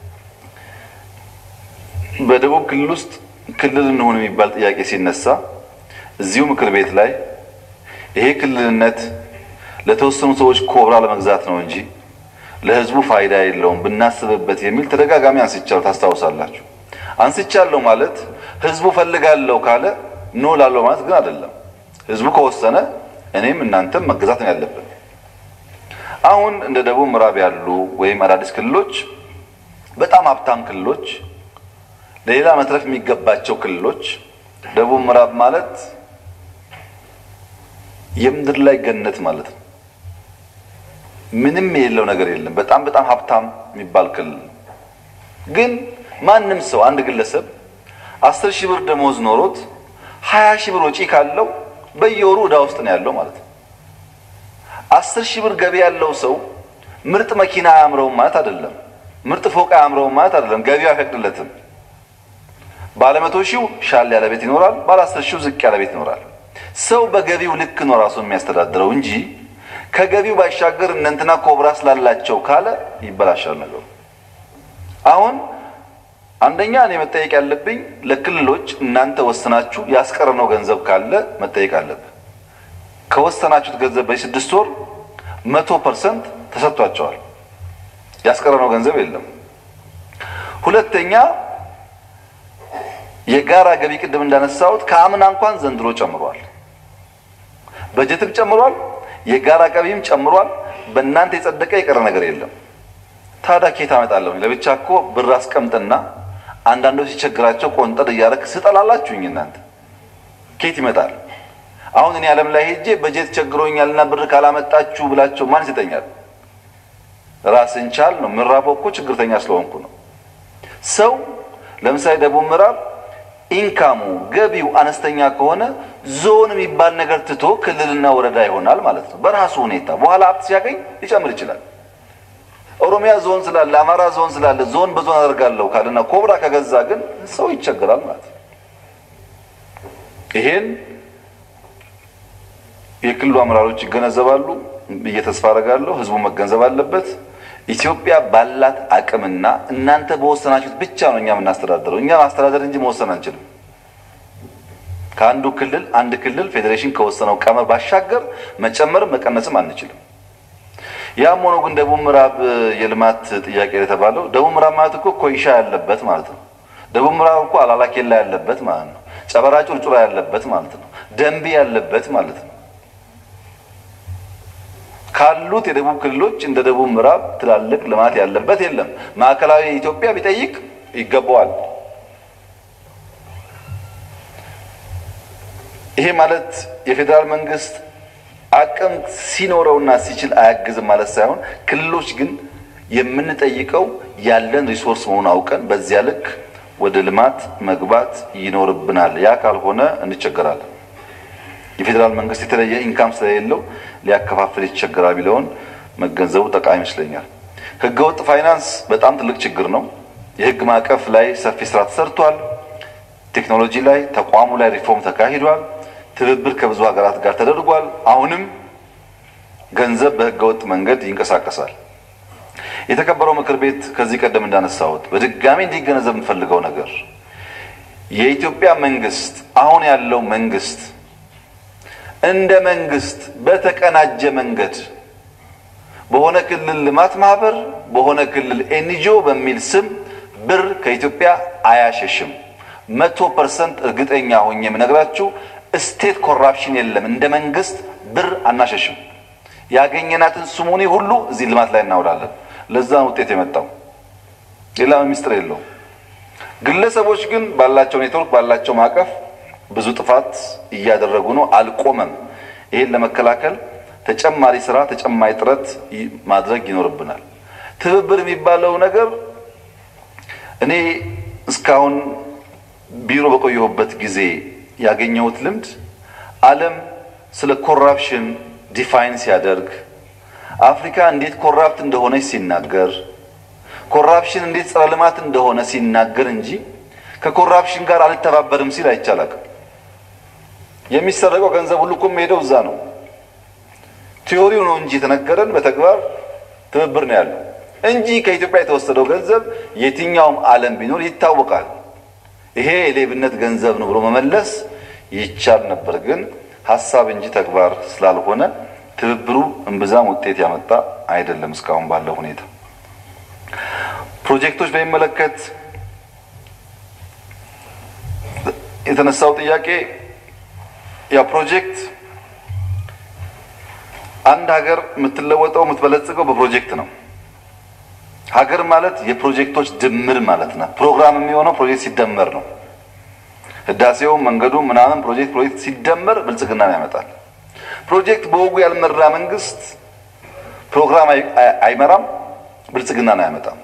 በደቡብ ክልል ውስጥ ክልል እንሆን የሚባል ጥያቄ ሲነሳ እዚሁ ምክር ቤት ላይ ይሄ ክልልነት ለተወሰኑ ሰዎች ኮብራ ለመግዛት ነው እንጂ ለሕዝቡ ፋይዳ የለውም ብናስብበት የሚል ተደጋጋሚ አንስቻለሁ። ታስታውሳላችሁ። አንስቻለሁ ማለት ሕዝቡ ፈልጋለሁ ካለ ኖ ላለው ማለት ግን አይደለም። ሕዝቡ ከወሰነ እኔም እናንተም መገዛት ነው ያለብን። አሁን እንደ ደቡብ ምዕራብ ያሉ ወይም አዳዲስ ክልሎች በጣም ሀብታም ክልሎች፣ ለሌላ መትረፍ የሚገባቸው ክልሎች ደቡብ ምዕራብ ማለት የምድር ላይ ገነት ማለት ነው። ምንም የሌለው ነገር የለም። በጣም በጣም ሀብታም የሚባል ክልል ነው። ግን ማንም ሰው አንድ ግለሰብ አስር ሺህ ብር ደሞዝ ኖሮት ሀያ ሺህ ብር ወጪ ካለው በየወሩ ዕዳ ውስጥ ነው ያለው ማለት ነው። አስር ሺህ ብር ገቢ ያለው ሰው ምርጥ መኪና አያምረውም ማለት አይደለም። ምርጥ ፎቅ አያምረውም ማለት አይደለም። ገቢው አይፈቅድለትም። ባለ መቶ ሺው ሻል ያለ ቤት ይኖራል። ባለ አስር ሺው ዝቅ ያለ ቤት ይኖራል። ሰው በገቢው ልክ ነው ራሱን የሚያስተዳድረው እንጂ ከገቢው ባሻገር እነንትና ኮብራ ስላላቸው ካለ ይበላሻል ነገሩ። አሁን አንደኛ እኔ መጠየቅ ያለብኝ ለክልሎች እናንተ ወስናችሁ ያስቀረነው ገንዘብ ካለ መጠየቅ አለብን። ከወሰናችሁት ገንዘብ በስድስት ወር መቶ ፐርሰንት ተሰጥቷቸዋል። ያስቀረነው ገንዘብ የለም። ሁለተኛ የጋራ ገቢ ቅድም እንዳነሳሁት ከአምና እንኳን ዘንድሮ ጨምሯል። በጀትም ጨምሯል። የጋራ ገቢም ጨምሯል። በእናንተ የጸደቀ የቀረ ነገር የለም። ታዲያ ኬት አመጣለሁ? ለብቻ እኮ ብር አስቀምጥና አንዳንዶች ሲቸግራቸው ቆንጠር እያደረግ ስጠላላችሁኝ እናንተ ኬት ይመጣል? አሁን እኔ ዓለም ላይ ሄጄ በጀት ቸግሮኛልና ብር ካላመጣችሁ ብላቸው ማን ይሰጠኛል? ራስን ቻል ነው። ምዕራብ እኮ ችግርተኛ ስለሆንኩ ነው። ሰው ለምሳሌ ደቡብ ምዕራብ ኢንካሙ ገቢው አነስተኛ ከሆነ ዞን የሚባል ነገር ትቶ ክልልና ወረዳ ይሆናል ማለት ነው። በራሱ ሁኔታ በኋላ ሀብት ሲያገኝ ሊጨምር ይችላል። ኦሮሚያ ዞን ስላለ አማራ ዞን ስላለ ዞን በዞን አደርጋለሁ ካልና ኮብራ ከገዛ ግን ሰው ይቸገራል ማለት ነው። ይሄን የክልሉ አመራሮች ይገነዘባሉ ብዬ ተስፋ አደርጋለሁ። ህዝቡ መገንዘብ አለበት። ኢትዮጵያ ባላት አቅምና እናንተ በወሰናችሁት ብቻ ነው እኛ የምናስተዳድረው። እኛ ማስተዳደር እንጂ መወሰን አንችልም። ከአንዱ ክልል አንድ ክልል ፌዴሬሽን ከወሰነው ቀመር ባሻገር መጨመር መቀነስም አንችልም። ያም ሆኖ ግን ደቡብ ምዕራብ የልማት ጥያቄ የተባለው ደቡብ ምዕራብ ማለት እኮ ኮይሻ ያለበት ማለት ነው። ደቡብ ምዕራብ እኮ አላላኬላ ያለበት ማለት ነው። ጨበራ ጩርጩራ ያለበት ማለት ነው። ደንቢ ያለበት ማለት ነው። ካሉት የደቡብ ክልሎች እንደ ደቡብ ምዕራብ ትላልቅ ልማት ያለበት የለም። ማዕከላዊ ኢትዮጵያ ቢጠይቅ ይገባዋል። ይሄ ማለት የፌዴራል መንግስት አቅም ሲኖረውና ሲችል አያግዝም ማለት ሳይሆን ክልሎች ግን የምንጠይቀው ያለን ሪሶርስ መሆኑን አውቀን በዚያ ልክ ወደ ልማት መግባት ይኖርብናል። ያ ካልሆነ እንቸገራለን። የፌዴራል መንግስት የተለየ ኢንካም ስለሌለው ሊያከፋፍል ይቸገራል የሚለውን መገንዘቡ ጠቃሚ ይመስለኛል። ህገወጥ ፋይናንስ በጣም ትልቅ ችግር ነው። የህግ ማዕቀፍ ላይ ሰፊ ስራ ተሰርቷል። ቴክኖሎጂ ላይ ተቋሙ ላይ ሪፎርም ተካሂዷል። ትብብር ከብዙ ሀገራት ጋር ተደርጓል። አሁንም ገንዘብ በህገወጥ መንገድ ይንቀሳቀሳል። የተከበረው ምክር ቤት ከዚህ ቀደም እንዳነሳሁት በድጋሚ እንዲገነዘብ የምፈልገው ነገር የኢትዮጵያ መንግስት አሁን ያለው መንግስት እንደ መንግስት በተቀናጀ መንገድ በሆነ ክልል ልማት ማህበር በሆነ ክልል ኤንጂኦ በሚል ስም ብር ከኢትዮጵያ አያሸሽም። መቶ ፐርሰንት እርግጠኛ ሆኜ የምነግራችሁ ስቴት ኮራፕሽን የለም። እንደ መንግስት ብር አናሸሽም። ያገኘናትን ስሙኒ ሁሉ እዚህ ልማት ላይ እናውላለን። ለዛ ነው ውጤት የመጣው። ሌላ ሚስጥር የለውም። ግለሰቦች ግን ባላቸው ኔትወርክ ባላቸው ማዕቀፍ ብዙ ጥፋት እያደረጉ ነው። አልቆመም። ይሄን ለመከላከል ተጨማሪ ስራ፣ ተጨማሪ ጥረት ማድረግ ይኖርብናል። ትብብር የሚባለው ነገር እኔ እስካሁን ቢሮ በቆየሁበት ጊዜ ያገኘሁት ልምድ ዓለም ስለ ኮራፕሽን ዲፋይን ሲያደርግ አፍሪካ እንዴት ኮራፕት እንደሆነች ሲናገር ኮራፕሽን እንዴት ጸረ ልማት እንደሆነ ሲናገር እንጂ ከኮራፕሽን ጋር አልተባበርም ሲል አይቻላቅም። የሚሰረቀው ገንዘብ ሁሉ እኮ የሚሄደው እዛ ነው። ቲዮሪው ነው እንጂ የተነገረን በተግባር ትብብር ነው ያለው እንጂ ከኢትዮጵያ የተወሰደው ገንዘብ የትኛውም ዓለም ቢኖር ይታወቃል። ይሄ የሌብነት ገንዘብ ነው ብሎ መመለስ ይቻል ነበር፣ ግን ሀሳብ እንጂ ተግባር ስላልሆነ ትብብሩ እምብዛም ውጤት ያመጣ አይደለም እስካሁን ባለው ሁኔታ። ፕሮጀክቶች በሚመለከት የተነሳው ጥያቄ ያ ፕሮጀክት አንድ ሀገር የምትለወጠው የምትበለጽገው በፕሮጀክት ነው። ሀገር ማለት የፕሮጀክቶች ድምር ማለት ነው። ፕሮግራም የሚሆነው ፕሮጀክት ሲደመር ነው። ህዳሴው፣ መንገዱ፣ ምናምን ፕሮጀክት ፕሮጀክት ሲደመር ብልጽግናን ያመጣል። ፕሮጀክት በወጉ ያልመራ መንግስት ፕሮግራም አይመራም፣ ብልጽግናን አያመጣም።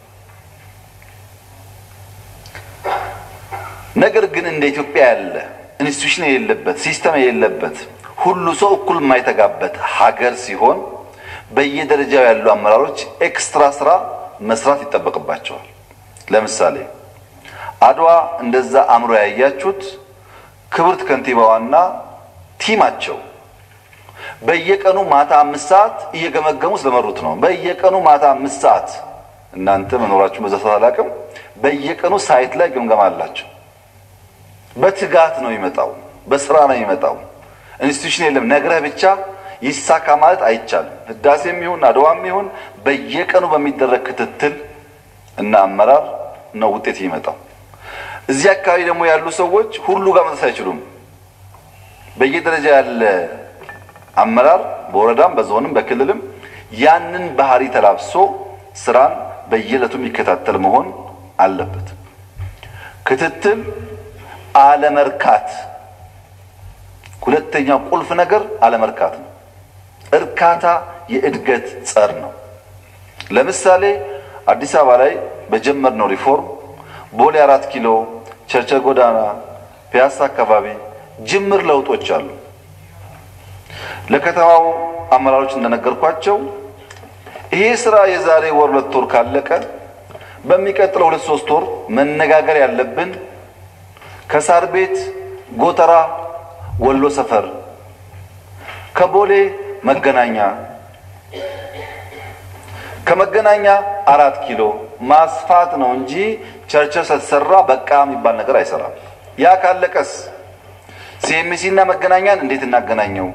ነገር ግን እንደ ኢትዮጵያ ያለ ኢንስቲትዩሽን የሌለበት ሲስተም የሌለበት ሁሉ ሰው እኩል የማይተጋበት ሀገር ሲሆን በየደረጃው ያሉ አመራሮች ኤክስትራ ስራ መስራት ይጠበቅባቸዋል። ለምሳሌ አድዋ እንደዛ አእምሮ ያያችሁት ክብርት ከንቲባዋና ቲማቸው በየቀኑ ማታ አምስት ሰዓት እየገመገሙ ስለመሩት ነው። በየቀኑ ማታ አምስት ሰዓት እናንተ መኖራችሁ በዛ ሰዓት አላውቅም። በየቀኑ ሳይት ላይ ግምገማ አላቸው። በትጋት ነው ይመጣው፣ በስራ ነው ይመጣው። ኢንስቲትዩሽን የለም ነግረህ ብቻ ይሳካ ማለት አይቻልም። ህዳሴም ይሁን አድዋም ይሁን በየቀኑ በሚደረግ ክትትል እና አመራር ነው ውጤት ይመጣው። እዚህ አካባቢ ደግሞ ያሉ ሰዎች ሁሉ ጋር መድረስ አይችሉም። በየደረጃ ያለ አመራር በወረዳም በዞንም በክልልም ያንን ባህሪ ተላብሶ ስራን በየዕለቱ የሚከታተል መሆን አለበት። ክትትል አለመርካት፣ ሁለተኛው ቁልፍ ነገር አለመርካት ነው። እርካታ የእድገት ጸር ነው። ለምሳሌ አዲስ አበባ ላይ በጀመርነው ሪፎርም ቦሌ አራት ኪሎ፣ ቸርቸር ጎዳና፣ ፒያሳ አካባቢ ጅምር ለውጦች አሉ። ለከተማው አመራሮች እንደነገርኳቸው ይሄ ስራ የዛሬ ወር ሁለት ወር ካለቀ በሚቀጥለው ሁለት ሶስት ወር መነጋገር ያለብን ከሳር ቤት ጎተራ ወሎ ሰፈር ከቦሌ መገናኛ ከመገናኛ አራት ኪሎ ማስፋት ነው እንጂ ቸርቸር ስትሰራ በቃ የሚባል ነገር አይሰራም። ያ ካለቀስ ሲኤምሲ እና መገናኛን እንዴት እናገናኘው?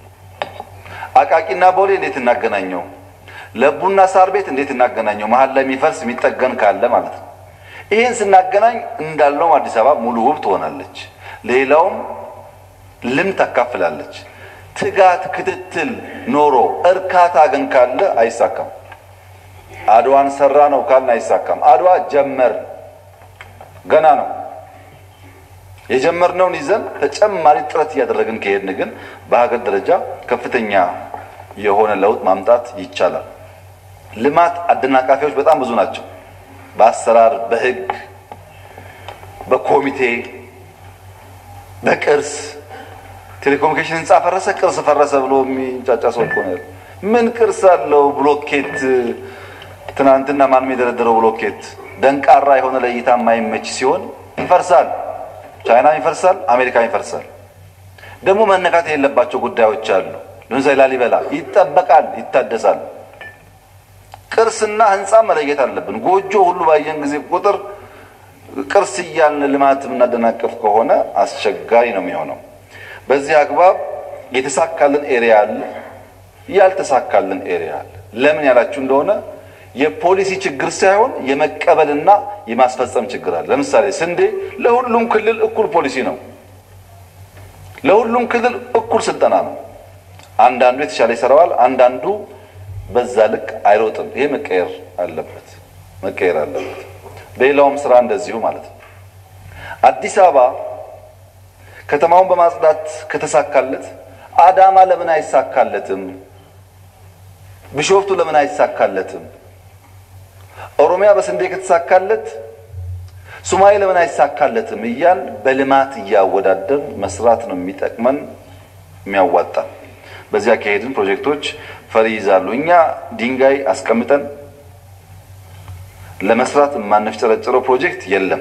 አቃቂና ቦሌ እንዴት እናገናኘው? ለቡና ሳር ቤት እንዴት እናገናኘው? መሀል ላይ የሚፈርስ የሚጠገን ካለ ማለት ነው። ይህን ስናገናኝ እንዳለውም አዲስ አበባ ሙሉ ውብ ትሆናለች። ሌላውም ልምድ ታካፍላለች። ትጋት፣ ክትትል ኖሮ እርካታ ግን ካለ አይሳካም። አድዋን ሰራ ነው ካልን አይሳካም። አድዋ ጀመር ገና ነው። የጀመርነውን ይዘን ተጨማሪ ጥረት እያደረግን ከሄድን ግን በሀገር ደረጃ ከፍተኛ የሆነ ለውጥ ማምጣት ይቻላል። ልማት አደናቃፊዎች በጣም ብዙ ናቸው። በአሰራር፣ በሕግ፣ በኮሚቴ፣ በቅርስ ቴሌኮሙኒኬሽን ህንፃ ፈረሰ፣ ቅርስ ፈረሰ ብሎ የሚጫጫ ሰው እኮ ነው። ምን ቅርስ አለው? ብሎኬት ትናንትና ማንም የደረደረው ብሎኬት ደንቃራ የሆነ ለእይታ የማይመች ሲሆን ይፈርሳል። ቻይናም ይፈርሳል፣ አሜሪካም ይፈርሳል። ደግሞ መነካት የሌለባቸው ጉዳዮች አሉ። ለምሳሌ ላሊበላ ይጠበቃል፣ ይታደሳል። ቅርስና ህንፃ መለየት አለብን። ጎጆ ሁሉ ባየን ጊዜ ቁጥር ቅርስ እያልን ልማት የምናደናቅፍ ከሆነ አስቸጋሪ ነው የሚሆነው። በዚህ አግባብ የተሳካልን ኤሪያ አለ፣ ያልተሳካልን ኤሪያ አለ። ለምን ያላችሁ እንደሆነ የፖሊሲ ችግር ሳይሆን የመቀበልና የማስፈጸም ችግር አለ። ለምሳሌ ስንዴ ለሁሉም ክልል እኩል ፖሊሲ ነው፣ ለሁሉም ክልል እኩል ስልጠና ነው። አንዳንዱ የተሻለ ይሰራዋል፣ አንዳንዱ በዛ ልክ አይሮጥም። ይሄ መቀየር አለበት መቀየር አለበት። በሌላውም ስራ እንደዚሁ ማለት ነው። አዲስ አበባ ከተማውን በማጽዳት ከተሳካለት አዳማ ለምን አይሳካለትም? ቢሾፍቱ ለምን አይሳካለትም? ኦሮሚያ በስንዴ ከተሳካለት ሶማሌ ለምን አይሳካለትም? እያል በልማት እያወዳደር መስራት ነው የሚጠቅመን የሚያዋጣ። በዚያ ከሄድን ፕሮጀክቶች ፈሪ ይዛሉ። እኛ ድንጋይ አስቀምጠን ለመስራት የማንፍጨረጨረው ፕሮጀክት የለም።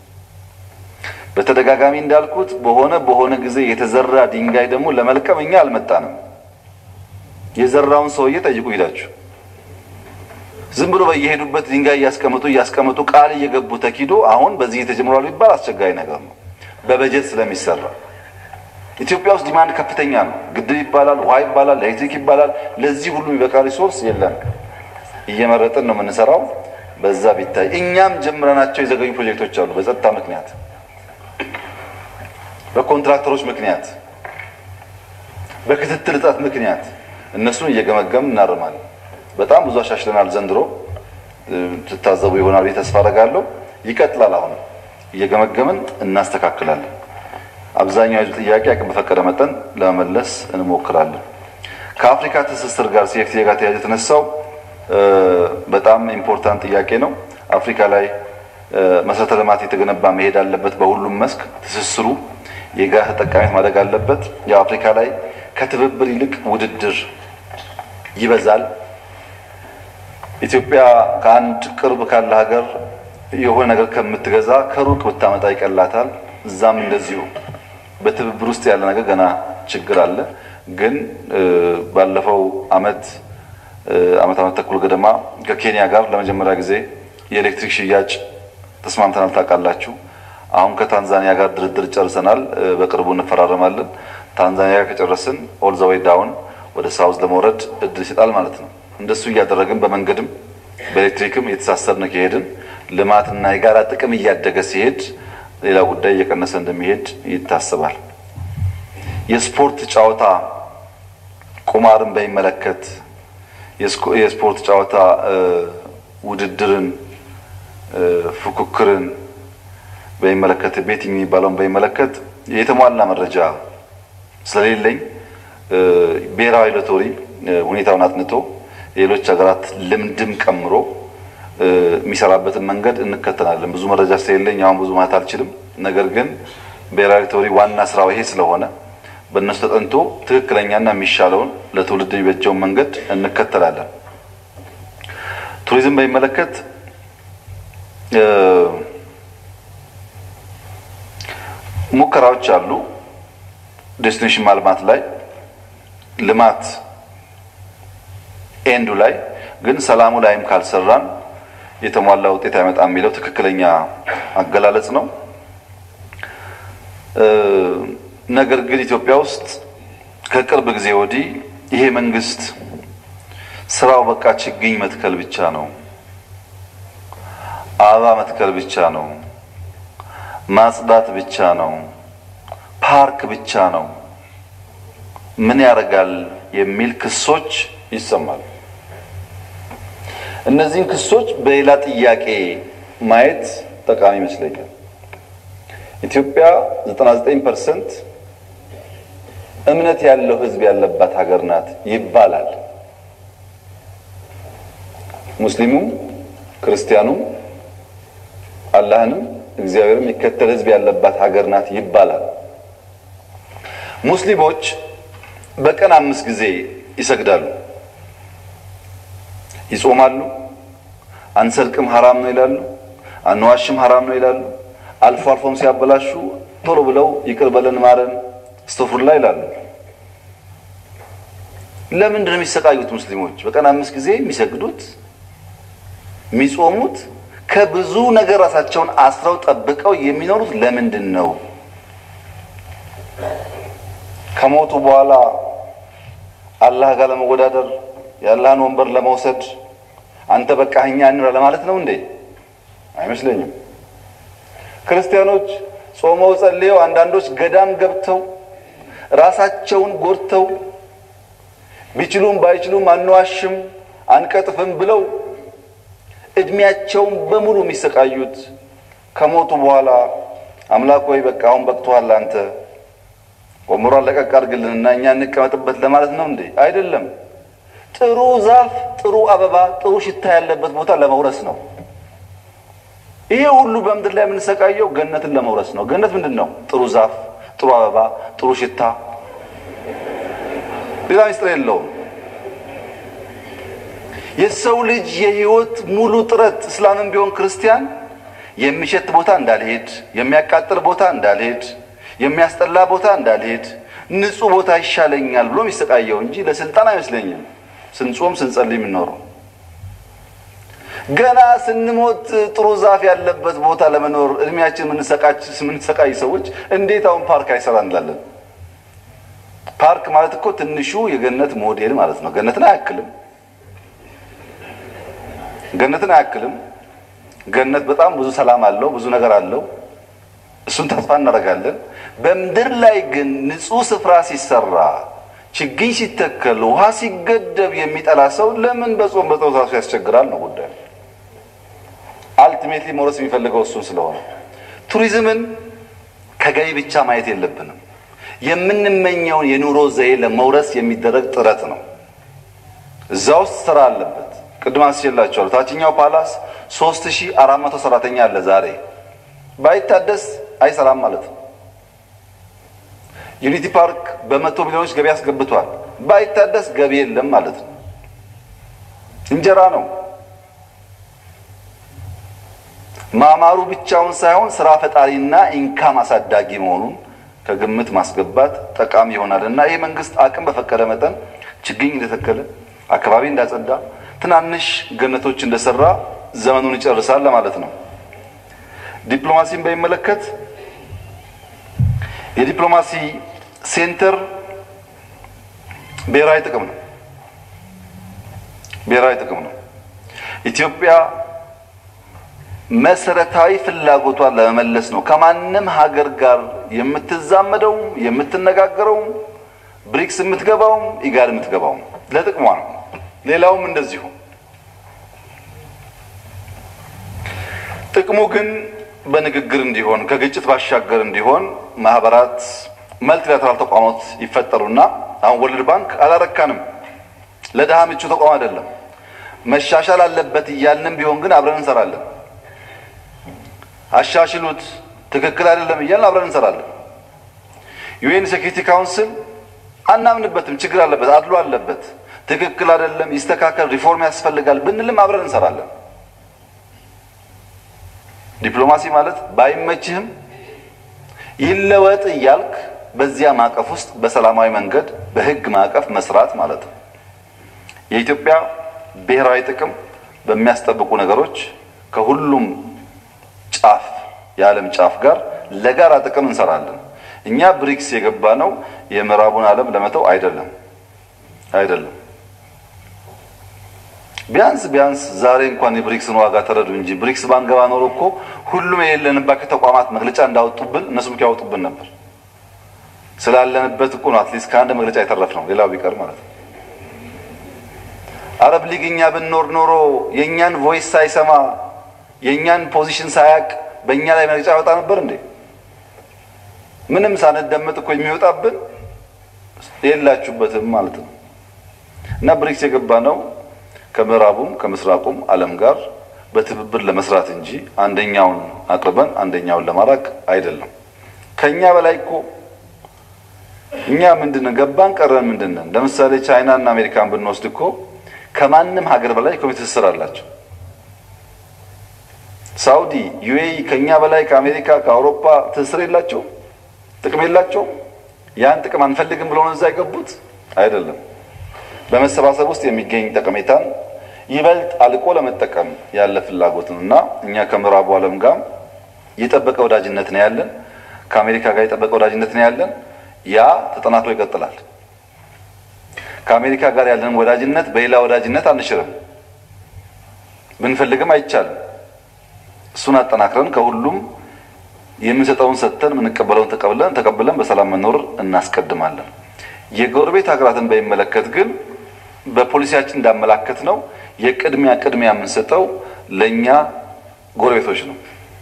በተደጋጋሚ እንዳልኩት በሆነ በሆነ ጊዜ የተዘራ ድንጋይ ደግሞ ለመልቀም እኛ አልመጣንም። የዘራውን ሰውዬ ጠይቁ ሂዳችሁ። ዝም ብሎ በየሄዱበት ድንጋይ እያስቀመጡ እያስቀመጡ ቃል እየገቡ ተኪዶ አሁን በዚህ ተጀምሯል ቢባል አስቸጋሪ ነገር ነው፣ በበጀት ስለሚሰራ። ኢትዮጵያ ውስጥ ዲማንድ ከፍተኛ ነው። ግድብ ይባላል፣ ውሃ ይባላል፣ ኤሌክትሪክ ይባላል። ለዚህ ሁሉ የሚበቃ ሪሶርስ የለም። እየመረጥን ነው የምንሰራው። በዛ ቢታይ እኛም ጀምረናቸው የዘገዩ ፕሮጀክቶች አሉ በጸጥታ ምክንያት በኮንትራክተሮች ምክንያት በክትትል እጥረት ምክንያት እነሱን እየገመገም እናርማለን። በጣም ብዙ አሻሽለናል። ዘንድሮ ትታዘቡ ይሆናል ተስፋ አደርጋለሁ። ይቀጥላል። አሁን እየገመገምን እናስተካክላለን። አብዛኛው የህዝብ ጥያቄ አቅም በፈቀደ መጠን ለመመለስ እንሞክራለን። ከአፍሪካ ትስስር ጋር ሲኤፍቲኤ ጋር ተያይዞ የተነሳው በጣም ኢምፖርታንት ጥያቄ ነው። አፍሪካ ላይ መሰረተ ልማት የተገነባ መሄድ አለበት። በሁሉም መስክ ትስስሩ የጋራ ተጠቃሚነት ማድረግ አለበት። የአፍሪካ ላይ ከትብብር ይልቅ ውድድር ይበዛል። ኢትዮጵያ ከአንድ ቅርብ ካለ ሀገር የሆነ ነገር ከምትገዛ ከሩቅ ብታመጣ ይቀላታል። እዛም እንደዚሁ በትብብር ውስጥ ያለ ነገር ገና ችግር አለ። ግን ባለፈው አመት አመት አመት ተኩል ገደማ ከኬንያ ጋር ለመጀመሪያ ጊዜ የኤሌክትሪክ ሽያጭ ተስማምተናል። ታውቃላችሁ። አሁን ከታንዛኒያ ጋር ድርድር ጨርሰናል። በቅርቡ እንፈራረማለን። ታንዛኒያ ጋር ከጨረስን ኦል ዘ ዌይ ዳውን ወደ ሳውዝ ለመውረድ እድል ይሰጣል ማለት ነው። እንደሱ እያደረግን በመንገድም በኤሌክትሪክም እየተሳሰርን ከሄድን ልማትና የጋራ ጥቅም እያደገ ሲሄድ ሌላ ጉዳይ እየቀነሰ እንደሚሄድ ይታሰባል። የስፖርት ጨዋታ ቁማርን በሚመለከት የስፖርት ጨዋታ ውድድርን፣ ፉክክርን በሚመለከት ቤት የሚባለውን በሚመለከት የተሟላ መረጃ ስለሌለኝ ብሔራዊ ሎተሪ ሁኔታውን አጥንቶ የሌሎች ሀገራት ልምድም ቀምሮ የሚሰራበትን መንገድ እንከተላለን። ብዙ መረጃ ስለሌለኝ አሁን ብዙ ማለት አልችልም። ነገር ግን ብሔራዊ ሎተሪ ዋና ስራው ይሄ ስለሆነ በእነሱ ተጠንቶ ትክክለኛና የሚሻለውን ለትውልድ የሚበጀውን መንገድ እንከተላለን። ቱሪዝም በሚመለከት ሙከራዎች አሉ። ዴስቲኔሽን ማልማት ላይ ልማት ኤንዱ ላይ ግን ሰላሙ ላይም ካልሰራን የተሟላ ውጤት አይመጣም የሚለው ትክክለኛ አገላለጽ ነው። ነገር ግን ኢትዮጵያ ውስጥ ከቅርብ ጊዜ ወዲህ ይሄ መንግስት ስራው በቃ ችግኝ መትከል ብቻ ነው፣ አበባ መትከል ብቻ ነው፣ ማጽዳት ብቻ ነው፣ ፓርክ ብቻ ነው፣ ምን ያደርጋል የሚል ክሶች ይሰማሉ። እነዚህን ክሶች በሌላ ጥያቄ ማየት ጠቃሚ ይመስለኛል። ኢትዮጵያ 99 ፐርሰንት እምነት ያለው ሕዝብ ያለባት ሀገር ናት ይባላል። ሙስሊሙም ክርስቲያኑም አላህንም እግዚአብሔርም የሚከተል ሕዝብ ያለባት ሀገር ናት ይባላል። ሙስሊሞች በቀን አምስት ጊዜ ይሰግዳሉ፣ ይጾማሉ። አንሰርቅም ሐራም ነው ይላሉ፣ አንዋሽም ሐራም ነው ይላሉ። አልፎ አልፎም ሲያበላሹ ቶሎ ብለው ይቅር በለን ማረን እስተፍሩላ ይላሉ። ለምንድን ነው የሚሰቃዩት? ሙስሊሞች በቀን አምስት ጊዜ የሚሰግዱት የሚጾሙት ከብዙ ነገር ራሳቸውን አስረው ጠብቀው የሚኖሩት ለምንድን ነው? ከሞቱ በኋላ አላህ ጋር ለመወዳደር የአላህን ወንበር ለመውሰድ አንተ በቃ እኛ እንራ ለማለት ነው እንዴ? አይመስለኝም። ክርስቲያኖች ጾመው ጸልየው አንዳንዶች ገዳም ገብተው ራሳቸውን ጎድተው ቢችሉም ባይችሉም አንዋሽም፣ አንቀጥፍም ብለው እድሜያቸውን በሙሉ የሚሰቃዩት ከሞቱ በኋላ አምላክ ወይ በቃ አሁን በቅቶሃል አንተ ወንበሯን ለቀቅ አድርግልንና እኛ እንቀመጥበት ለማለት ነው እንዴ? አይደለም። ጥሩ ዛፍ፣ ጥሩ አበባ፣ ጥሩ ሽታ ያለበት ቦታ ለመውረስ ነው። ይሄ ሁሉ በምድር ላይ የምንሰቃየው ገነትን ለመውረስ ነው። ገነት ምንድን ነው? ጥሩ ዛፍ፣ ጥሩ አበባ፣ ጥሩ ሽታ፣ ሌላ ሚስጥር የለውም። የሰው ልጅ የህይወት ሙሉ ጥረት እስላምን ቢሆን ክርስቲያን የሚሸት ቦታ እንዳልሄድ፣ የሚያቃጥል ቦታ እንዳልሄድ፣ የሚያስጠላ ቦታ እንዳልሄድ፣ ንጹህ ቦታ ይሻለኛል ብሎ የሚሰቃየው እንጂ ለስልጣን አይመስለኝም። ስንጾም ስንጸልይ የምንኖረው ገና ስንሞት ጥሩ ዛፍ ያለበት ቦታ ለመኖር እድሜያችን የምንሰቃይ ሰዎች እንዴት አሁን ፓርክ አይሰራ እንላለን? ፓርክ ማለት እኮ ትንሹ የገነት ሞዴል ማለት ነው። ገነትን አያክልም። ገነትን አያክልም። ገነት በጣም ብዙ ሰላም አለው፣ ብዙ ነገር አለው። እሱን ተስፋ እናደርጋለን። በምድር ላይ ግን ንጹህ ስፍራ ሲሰራ፣ ችግኝ ሲተከል፣ ውሃ ሲገደብ የሚጠላ ሰው ለምን በጾም በጸሎት ራሱ ያስቸግራል ነው ጉዳዩ። አልቲሜትሊ መውረስ የሚፈልገው እሱን ስለሆነ ቱሪዝምን ከገቢ ብቻ ማየት የለብንም። የምንመኘውን የኑሮ ዘዬ ለመውረስ የሚደረግ ጥረት ነው። እዛ ውስጥ ስራ አለበት። ቅድም አንስቼላችኋለሁ። ታችኛው ፓላስ ሶስት ሺህ አራት መቶ ሰራተኛ አለ። ዛሬ ባይታደስ አይሰራም ማለት ነው። ዩኒቲ ፓርክ በመቶ ሚሊዮኖች ገቢ አስገብቷል። ባይታደስ ገቢ የለም ማለት ነው። እንጀራ ነው። ማማሩ ብቻውን ሳይሆን ስራ ፈጣሪና ኢንካም አሳዳጊ መሆኑን ከግምት ማስገባት ጠቃሚ ይሆናል እና ይህ መንግስት አቅም በፈቀደ መጠን ችግኝ እንደተከለ አካባቢ እንዳጸዳ ትናንሽ ገነቶች እንደሰራ ዘመኑን ይጨርሳል ለማለት ነው። ዲፕሎማሲን በሚመለከት የዲፕሎማሲ ሴንተር ብሔራዊ ጥቅም ነው። ብሔራዊ ጥቅም ነው። ኢትዮጵያ መሰረታዊ ፍላጎቷን ለመመለስ ነው ከማንም ሀገር ጋር የምትዛመደውም የምትነጋገረውም ብሪክስ የምትገባውም ኢጋድ የምትገባውም ለጥቅሟ ነው። ሌላውም እንደዚሁ። ጥቅሙ ግን በንግግር እንዲሆን ከግጭት ባሻገር እንዲሆን ማህበራት፣ መልቲላተራል ተቋማት ይፈጠሩና አሁን ወርልድ ባንክ አላረካንም። ለድሃ ምቹ ተቋም አይደለም። መሻሻል አለበት እያልንም ቢሆን ግን አብረን እንሰራለን። አሻሽሉት፣ ትክክል አይደለም እያልን አብረን እንሰራለን። ዩኤን ሴኪሪቲ ካውንስል አናምንበትም፣ ችግር አለበት፣ አድሎ አለበት፣ ትክክል አይደለም፣ ይስተካከል፣ ሪፎርም ያስፈልጋል ብንልም አብረን እንሰራለን። ዲፕሎማሲ ማለት ባይመችህም ይለወጥ እያልክ በዚያ ማዕቀፍ ውስጥ በሰላማዊ መንገድ በህግ ማዕቀፍ መስራት ማለት ነው። የኢትዮጵያ ብሔራዊ ጥቅም በሚያስጠብቁ ነገሮች ከሁሉም ጫፍ የዓለም ጫፍ ጋር ለጋራ ጥቅም እንሰራለን። እኛ ብሪክስ የገባ ነው የምዕራቡን ዓለም ለመተው አይደለም አይደለም። ቢያንስ ቢያንስ ዛሬ እንኳን የብሪክስን ዋጋ ተረዱ እንጂ ብሪክስ ባንገባ ኖሮ እኮ ሁሉም የሌለንባቸው ተቋማት መግለጫ እንዳወጡብን እነሱም ያወጡብን ነበር። ስላለንበት እኮ ነው አትሊስት ከአንድ መግለጫ የተረፍ ነው። ሌላው ቢቀር ማለት ነው። አረብ ሊግ እኛ ብንኖር ኖሮ የእኛን ቮይስ ሳይሰማ የእኛን ፖዚሽን ሳያቅ በእኛ ላይ መግለጫ ያወጣ ነበር እንዴ? ምንም ሳንደመጥ እኮ የሚወጣብን የላችሁበትም ማለት ነው። እና ብሪክስ የገባ ነው ከምዕራቡም ከምስራቁም ዓለም ጋር በትብብር ለመስራት እንጂ አንደኛውን አቅርበን አንደኛውን ለማራቅ አይደለም። ከኛ በላይ እኮ እኛ ምንድነው ገባን ቀረን ምንድነን? ለምሳሌ ቻይና እና አሜሪካን ብንወስድ እኮ ከማንም ሀገር በላይ ኢኮኖሚ ትስስር አላቸው። ሳውዲ፣ ዩኤኢ ከኛ በላይ ከአሜሪካ ከአውሮፓ ትስስር የላቸውም፣ ጥቅም የላቸውም። ያን ጥቅም አንፈልግም ብለው ነው እዛ የገቡት አይደለም። በመሰባሰብ ውስጥ የሚገኝ ጠቀሜታን ይበልጥ አልቆ ለመጠቀም ያለ ፍላጎት ነው እና እኛ ከምዕራቡ ዓለም ጋር የጠበቀ ወዳጅነት ነው ያለን። ከአሜሪካ ጋር የጠበቀ ወዳጅነት ነው ያለን። ያ ተጠናክሮ ይቀጥላል። ከአሜሪካ ጋር ያለንን ወዳጅነት በሌላ ወዳጅነት አንሽርም፣ ብንፈልግም አይቻልም። እሱን አጠናክረን ከሁሉም የምንሰጠውን ሰጥተን የምንቀበለውን ተቀብለን ተቀብለን በሰላም መኖር እናስቀድማለን። የጎረቤት ሀገራትን በሚመለከት ግን በፖሊሲያችን እንዳመላከት ነው የቅድሚያ ቅድሚያ የምንሰጠው ለእኛ ጎረቤቶች ነው።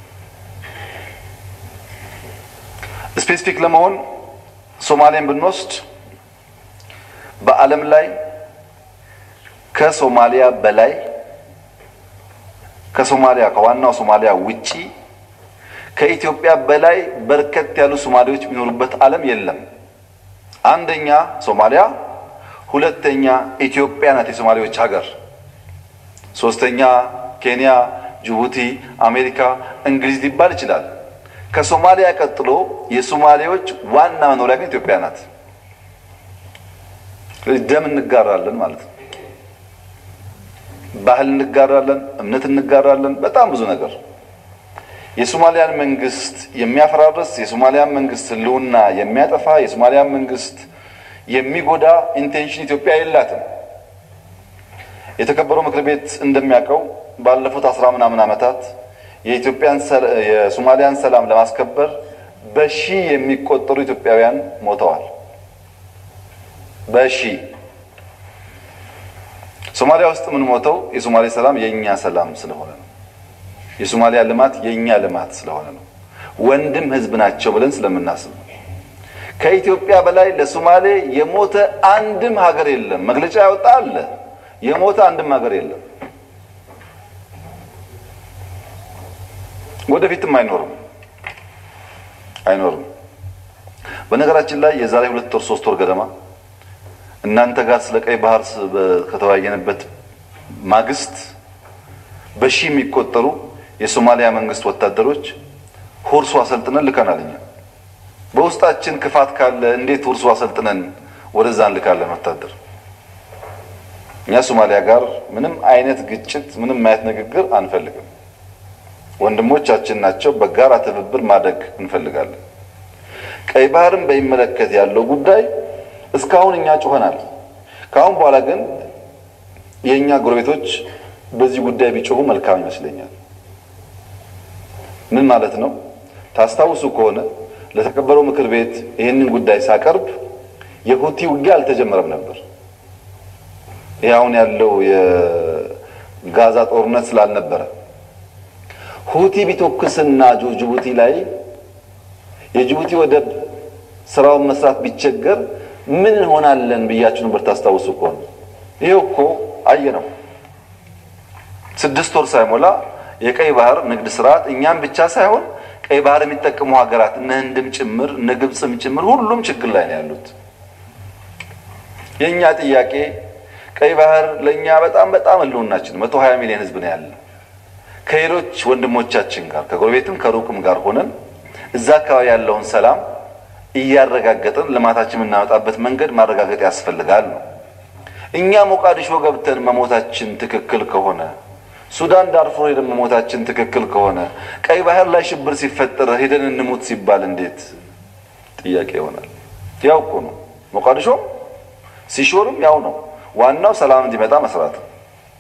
ስፔሲፊክ ለመሆን ሶማሌን ብንወስድ በዓለም ላይ ከሶማሊያ በላይ ከሶማሊያ ከዋናው ሶማሊያ ውጪ ከኢትዮጵያ በላይ በርከት ያሉ ሶማሌዎች የሚኖሩበት ዓለም የለም። አንደኛ ሶማሊያ፣ ሁለተኛ ኢትዮጵያ ናት የሶማሌዎች ሀገር፣ ሶስተኛ ኬንያ፣ ጅቡቲ፣ አሜሪካ፣ እንግሊዝ ሊባል ይችላል። ከሶማሊያ ቀጥሎ የሶማሌዎች ዋና መኖሪያ ግን ኢትዮጵያ ናት። ደም እንጋራለን ማለት ነው። ባህል እንጋራለን፣ እምነት እንጋራለን፣ በጣም ብዙ ነገር። የሶማሊያን መንግስት የሚያፈራርስ የሶማሊያን መንግስት ሕልውና የሚያጠፋ የሶማሊያን መንግስት የሚጎዳ ኢንቴንሽን ኢትዮጵያ የላትም። የተከበረው ምክር ቤት እንደሚያውቀው ባለፉት አስራ ምናምን ዓመታት የኢትዮጵያን የሶማሊያን ሰላም ለማስከበር በሺህ የሚቆጠሩ ኢትዮጵያውያን ሞተዋል። በሺህ ሶማሊያ ውስጥ የምንሞተው የሶማሌ ሰላም የእኛ ሰላም ስለሆነ ነው። የሶማሊያ ልማት የእኛ ልማት ስለሆነ ነው። ወንድም ህዝብ ናቸው ብለን ስለምናስብ ነው። ከኢትዮጵያ በላይ ለሶማሌ የሞተ አንድም ሀገር የለም። መግለጫ ያወጣ አለ። የሞተ አንድም ሀገር የለም። ወደፊትም አይኖርም አይኖርም። በነገራችን ላይ የዛሬ ሁለት ወር ሶስት ወር ገደማ እናንተ ጋር ስለ ቀይ ባህር ከተወያየንበት ማግስት በሺህ የሚቆጠሩ የሶማሊያ መንግስት ወታደሮች ሁርሱ አሰልጥነን ልከናል። እኛ በውስጣችን ክፋት ካለ እንዴት ሁርሱ አሰልጥነን ወደዛ እንልካለን ወታደር? እኛ ሶማሊያ ጋር ምንም አይነት ግጭት፣ ምንም አይነት ንግግር አንፈልግም። ወንድሞቻችን ናቸው። በጋራ ትብብር ማደግ እንፈልጋለን። ቀይ ባህርን በሚመለከት ያለው ጉዳይ እስካሁን እኛ ጮኸናል። ከአሁን በኋላ ግን የእኛ ጎረቤቶች በዚህ ጉዳይ ቢጮሁ መልካም ይመስለኛል። ምን ማለት ነው? ታስታውሱ ከሆነ ለተከበረው ምክር ቤት ይህንን ጉዳይ ሳቀርብ የሁቲ ውጊያ አልተጀመረም ነበር። ይህ አሁን ያለው የጋዛ ጦርነት ስላልነበረ ሁቲ ቢተኩስና ጅቡቲ ላይ የጅቡቲ ወደብ ስራውን መስራት ቢቸገር ምን እንሆናለን ብያችሁ ነበር። ታስታውሱ ከሆነ ይሄው እኮ አየ ነው። ስድስት ወር ሳይሞላ የቀይ ባህር ንግድ ስርዓት እኛም ብቻ ሳይሆን ቀይ ባህር የሚጠቀሙ ሀገራት እነ ህንድም ጭምር እነ ግብፅም ጭምር ሁሉም ችግር ላይ ነው ያሉት። የእኛ ጥያቄ ቀይ ባህር ለእኛ በጣም በጣም ህልውናችን መቶ ሀያ ሚሊዮን ህዝብ ነው ያለ ከሌሎች ወንድሞቻችን ጋር ከጎረቤትም ከሩቅም ጋር ሆነን እዛ አካባቢ ያለውን ሰላም እያረጋገጥን ልማታችን የምናመጣበት መንገድ ማረጋገጥ ያስፈልጋል ነው። እኛ ሞቃዲሾ ገብተን መሞታችን ትክክል ከሆነ ሱዳን ዳርፉር ሄደን መሞታችን ትክክል ከሆነ ቀይ ባህር ላይ ሽብር ሲፈጠር ሄደን እንሙት ሲባል እንዴት ጥያቄ ይሆናል? ያው እኮ ነው። ሞቃዲሾም ሲሾርም ያው ነው። ዋናው ሰላም እንዲመጣ መስራት ነው።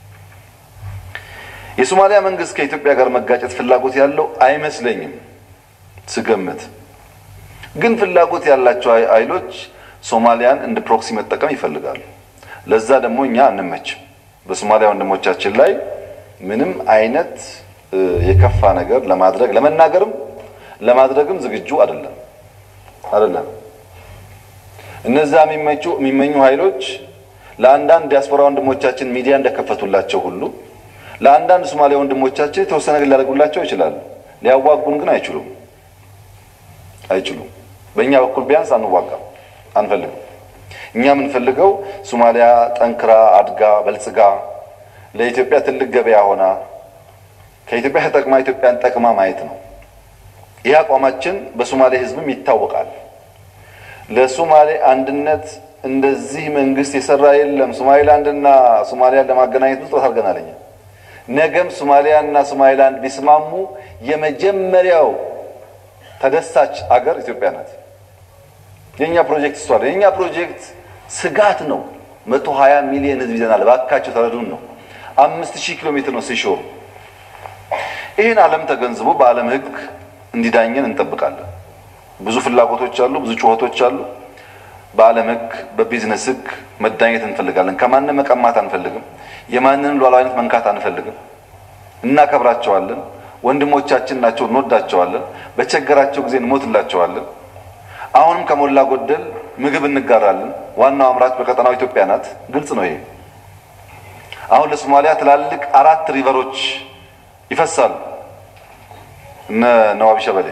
የሶማሊያ መንግስት ከኢትዮጵያ ጋር መጋጨት ፍላጎት ያለው አይመስለኝም ስገምት። ግን ፍላጎት ያላቸው ኃይሎች ሶማሊያን እንደ ፕሮክሲ መጠቀም ይፈልጋሉ። ለዛ ደግሞ እኛ አንመችም። በሶማሊያ ወንድሞቻችን ላይ ምንም አይነት የከፋ ነገር ለማድረግ ለመናገርም ለማድረግም ዝግጁ አይደለም አይደለም። እነዛ የሚመቹ የሚመኙ ኃይሎች ለአንዳንድ ዲያስፖራ ወንድሞቻችን ሚዲያ እንደከፈቱላቸው ሁሉ ለአንዳንድ ሶማሊያ ወንድሞቻችን የተወሰነ ነገር ሊያደርጉላቸው ይችላሉ። ሊያዋጉን ግን አይችሉም አይችሉም። በእኛ በኩል ቢያንስ አንዋጋም፣ አንፈልግም። እኛ የምንፈልገው ሶማሊያ ጠንክራ አድጋ በልጽጋ ለኢትዮጵያ ትልቅ ገበያ ሆና ከኢትዮጵያ ተጠቅማ ኢትዮጵያን ጠቅማ ማየት ነው። ይህ አቋማችን በሶማሌ ሕዝብም ይታወቃል። ለሶማሌ አንድነት እንደዚህ መንግስት የሰራ የለም። ሶማሌላንድና ሶማሊያን ለማገናኘት ብዙ ጥረት አድርገናል። እኛ ነገም ሶማሊያና ሶማሌላንድ ቢስማሙ የመጀመሪያው ተደሳች አገር ኢትዮጵያ ናት። የእኛ ፕሮጀክት እሷ የእኛ ፕሮጀክት ስጋት ነው። መቶ ሀያ ሚሊዮን ህዝብ ይዘናል። እባካቸው ተረዱን ነው። አምስት ሺህ ኪሎ ሜትር ነው ሲሾሩ። ይህን ዓለም ተገንዝቦ በዓለም ህግ እንዲዳኘን እንጠብቃለን። ብዙ ፍላጎቶች አሉ፣ ብዙ ጩኸቶች አሉ። በዓለም ሕግ በቢዝነስ ሕግ መዳኘት እንፈልጋለን። ከማንም መቀማት አንፈልግም። የማንንም ሉዓላዊነት መንካት አንፈልግም። እናከብራቸዋለን። ወንድሞቻችን ናቸው፣ እንወዳቸዋለን። በቸገራቸው ጊዜ እንሞትላቸዋለን። አሁንም ከሞላ ጎደል ምግብ እንጋራለን። ዋናው አምራች በቀጠናው ኢትዮጵያ ናት። ግልጽ ነው ይሄ። አሁን ለሶማሊያ ትላልቅ አራት ሪቨሮች ይፈሳሉ። እነ ነዋቢ ሸበሌ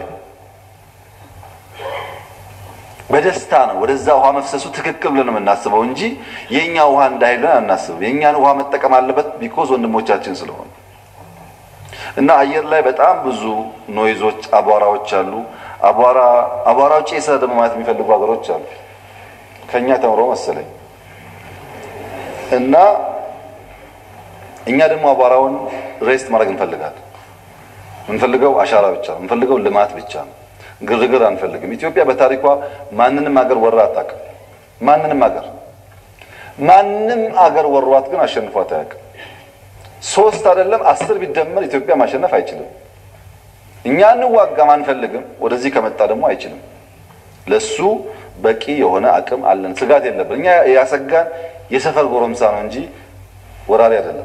በደስታ ነው ወደዛ ውሃ መፍሰሱ ትክክል ብለን የምናስበው እንጂ የእኛ ውሃ እንዳይል ብለን አናስብም። የእኛን ውሃ መጠቀም አለበት ቢኮዝ ወንድሞቻችን ስለሆነ እና አየር ላይ በጣም ብዙ ኖይዞች፣ አቧራዎች አሉ። አቧራ አቧራው ጭሰ ደግሞ ማለት የሚፈልጉ ሀገሮች አሉ ከኛ ተምሮ መሰለኝ እና እኛ ደግሞ አቧራውን ሬስት ማድረግ እንፈልጋለን። የምንፈልገው አሻራ ብቻ ነው። የምንፈልገው ልማት ብቻ ነው። ግርግር አንፈልግም። ኢትዮጵያ በታሪኳ ማንንም አገር ወራ አታውቅም። ማንንም አገር ማንም አገር ወሯት ግን አሸንፏት አያውቅም። ሶስት አይደለም አስር ቢደመር ኢትዮጵያ ማሸነፍ አይችልም። እኛ እንዋጋም አንፈልግም። ወደዚህ ከመጣ ደግሞ አይችልም። ለሱ በቂ የሆነ አቅም አለን። ስጋት የለብን። እኛ ያሰጋን የሰፈር ጎረምሳ ነው እንጂ ወራሪ አይደለም።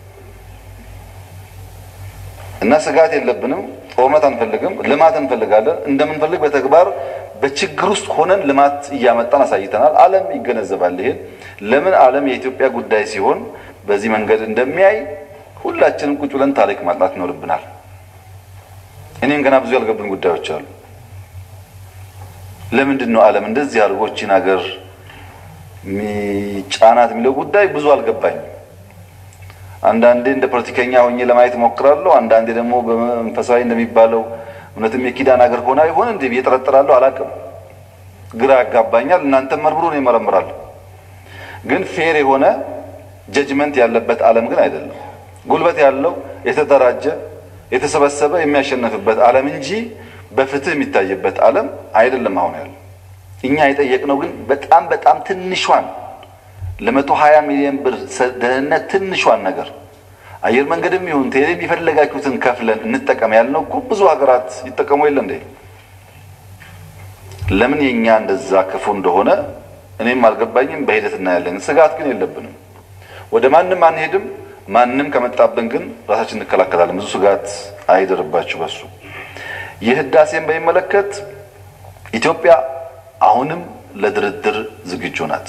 እና ስጋት የለብንም። ጦርነት አንፈልግም። ልማት እንፈልጋለን። እንደምንፈልግ በተግባር በችግር ውስጥ ሆነን ልማት እያመጣን አሳይተናል። ዓለም ይገነዘባል። ይሄን ለምን ዓለም የኢትዮጵያ ጉዳይ ሲሆን በዚህ መንገድ እንደሚያይ ሁላችንም ቁጭ ብለን ታሪክ ማጥናት ይኖርብናል። እኔም ገና ብዙ ያልገቡን ጉዳዮች አሉ። ለምንድን ነው ዓለም እንደዚህ አድርጎ ይህችን ሀገር ጫናት የሚለው ጉዳይ ብዙ አልገባኝም። አንዳንዴ እንደ ፖለቲከኛ ሆኜ ለማየት እሞክራለሁ። አንዳንዴ ደግሞ በመንፈሳዊ እንደሚባለው እውነትም የኪዳን ሀገር ሆና ይሆን እንዴ ብዬ እጠረጥራለሁ። አላውቅም፣ ግራ ያጋባኛል። እናንተም መርምሩ፣ ነው ይመረምራለሁ። ግን ፌር የሆነ ጀጅመንት ያለበት ዓለም ግን አይደለም። ጉልበት ያለው የተደራጀ የተሰበሰበ የሚያሸንፍበት ዓለም እንጂ በፍትህ የሚታይበት ዓለም አይደለም አሁን ያለው። እኛ የጠየቅነው ግን በጣም በጣም ትንሿን ለመቶ ሀያ ሚሊዮን ብር ደህንነት ትንሿን ነገር አየር መንገድም ይሁን ቴሌም የፈለጋችሁትን ከፍለን እንጠቀም ያልነው እኮ ብዙ ሀገራት ይጠቀሙ የለ እንዴ? ለምን የእኛ እንደዛ ክፉ እንደሆነ እኔም አልገባኝም። በሂደት እናያለን። ስጋት ግን የለብንም። ወደ ማንም አንሄድም። ማንም ከመጣብን ግን ራሳችን እንከላከላለን። ብዙ ስጋት አይደርባችሁ በሱ። የህዳሴን በሚመለከት ኢትዮጵያ አሁንም ለድርድር ዝግጁ ናት።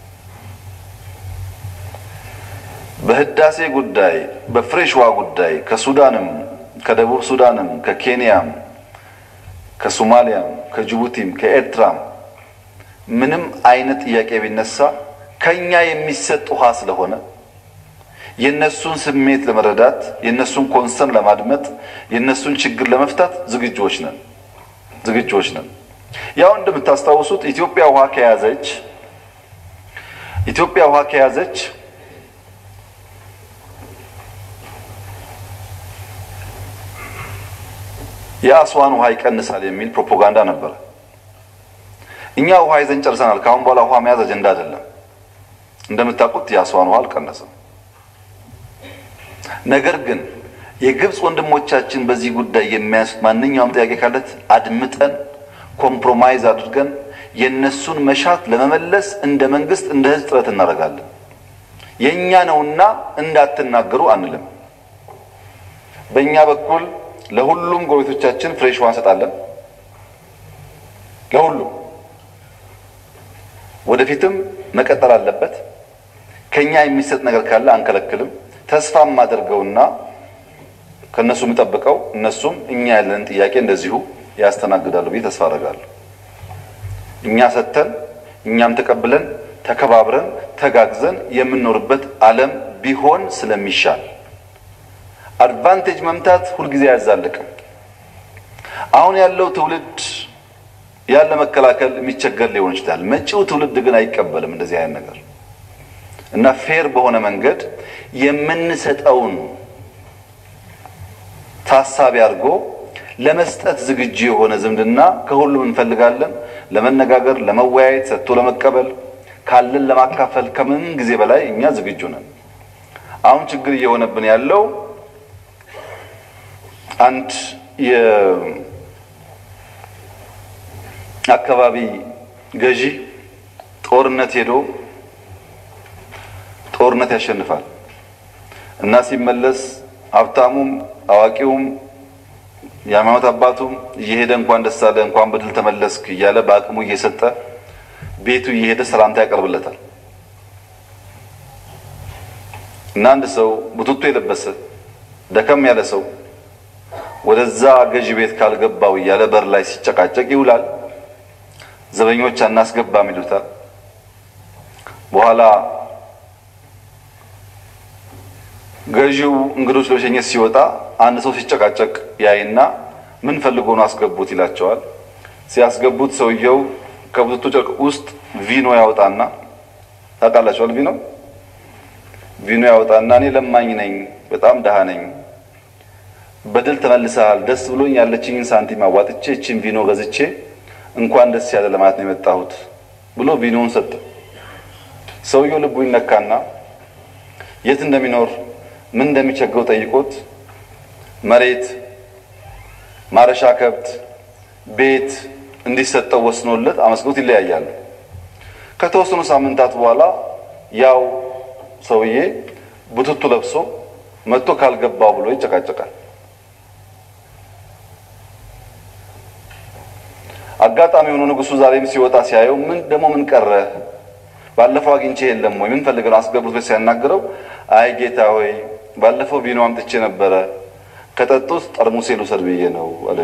በህዳሴ ጉዳይ በፍሬሽ ውሃ ጉዳይ ከሱዳንም ከደቡብ ሱዳንም ከኬንያም ከሶማሊያም ከጅቡቲም ከኤርትራም ምንም አይነት ጥያቄ ቢነሳ ከኛ የሚሰጥ ውሃ ስለሆነ የነሱን ስሜት ለመረዳት የነሱን ኮንሰርን ለማድመጥ የነሱን ችግር ለመፍታት ዝግጆች ነን ዝግጆች ነን። ያው እንደምታስታውሱት ኢትዮጵያ ውሃ ከያዘች ኢትዮጵያ ውሃ ከያዘች የአስዋን ውሃ ይቀንሳል የሚል ፕሮፓጋንዳ ነበረ። እኛ ውሃ ይዘን ጨርሰናል። ከአሁን በኋላ ውሃ መያዝ አጀንዳ አይደለም። እንደምታውቁት የአስዋን ውሃ አልቀነሰም። ነገር ግን የግብፅ ወንድሞቻችን በዚህ ጉዳይ የሚያነሱት ማንኛውም ጥያቄ ካለት አድምጠን ኮምፕሮማይዝ አድርገን የእነሱን መሻት ለመመለስ እንደ መንግስት እንደ ሕዝብ ጥረት እናደርጋለን። የእኛ ነውና እንዳትናገሩ አንልም። በእኛ በኩል ለሁሉም ጎረቤቶቻችን ፍሬሽ ውሃ እንሰጣለን። ለሁሉም ወደፊትም መቀጠል አለበት። ከኛ የሚሰጥ ነገር ካለ አንከለክልም። ተስፋ የማደርገውና ከእነሱ የምጠብቀው እነሱም እኛ ያለንን ጥያቄ እንደዚሁ ያስተናግዳሉ ብዬ ተስፋ አደርጋለሁ። እኛ ሰጥተን እኛም ተቀብለን ተከባብረን ተጋግዘን የምንኖርበት ዓለም ቢሆን ስለሚሻል አድቫንቴጅ መምታት ሁልጊዜ አያዛልቅም። አሁን ያለው ትውልድ ያለ መከላከል የሚቸገር ሊሆን ይችላል። መጪው ትውልድ ግን አይቀበልም እንደዚህ አይነት ነገር እና ፌር በሆነ መንገድ የምንሰጠውን ታሳቢ አድርጎ ለመስጠት ዝግጁ የሆነ ዝምድና ከሁሉም እንፈልጋለን። ለመነጋገር፣ ለመወያየት፣ ሰጥቶ ለመቀበል ካለን ለማካፈል ከምንም ጊዜ በላይ እኛ ዝግጁ ነን። አሁን ችግር እየሆነብን ያለው አንድ የአካባቢ ገዢ ጦርነት ሄዶ ጦርነት ያሸንፋል እና ሲመለስ ሀብታሙም አዋቂውም የሃይማኖት አባቱም እየሄደ እንኳን ደስ አለ እንኳን በድል ተመለስክ እያለ በአቅሙ እየሰጠ ቤቱ እየሄደ ሰላምታ ያቀርብለታል። እና አንድ ሰው ቡትቶ የለበሰ ደከም ያለ ሰው ወደዛ ገዢ ቤት ካልገባው እያለ በር ላይ ሲጨቃጨቅ ይውላል። ዘበኞች አናስገባም ይሉታል። በኋላ ገዢው እንግዶች ለመሸኘት ሲወጣ አንድ ሰው ሲጨቃጨቅ ያይና ምን ፈልጎ ነው አስገቡት ይላቸዋል። ሲያስገቡት ሰውየው ከቡትቶ ጨርቅ ውስጥ ቪኖ ያወጣና ታውቃላችኋል፣ ቪኖ ቪኖ ያወጣና እኔ ለማኝ ነኝ፣ በጣም ደሃ ነኝ፣ በድል ተመልሰሃል፣ ደስ ብሎኝ ያለችኝን ሳንቲም አዋጥቼ እችን ቪኖ ገዝቼ እንኳን ደስ ያለ ለማለት ነው የመጣሁት ብሎ ቪኖውን ሰጠ። ሰውየው ልቡ ይነካና የት እንደሚኖር ምን እንደሚቸግረው ጠይቆት መሬት፣ ማረሻ ከብት፣ ቤት እንዲሰጠው ወስኖለት አመስግኖት ይለያያሉ። ከተወሰኑ ሳምንታት በኋላ ያው ሰውዬ ቡትቱ ለብሶ መጥቶ ካልገባው ብሎ ይጨቃጨቃል። አጋጣሚ ሆኖ ንጉሱ ዛሬም ሲወጣ ሲያየው ምን ደግሞ ምን ቀረ ባለፈው አግኝቼ የለም ወይ ምን ፈልገህ ነው አስገብቶ ሲያናግረው አይ ጌታ ሆይ ባለፈው ቪኖ አምጥቼ ነበረ ከጠጡት ጠርሙሴ ልውሰድ ብዬ ነው አለ።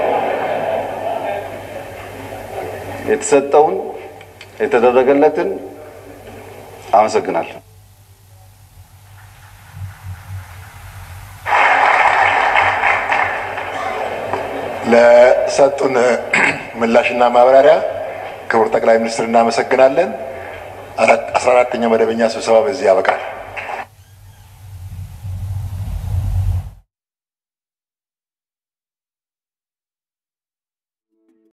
የተሰጠውን የተደረገለትን አመሰግናለሁ። ለሰጡን ምላሽና ማብራሪያ ክቡር ጠቅላይ ሚኒስትር እናመሰግናለን። አስራ አራተኛው መደበኛ ስብሰባ በዚህ ያበቃል።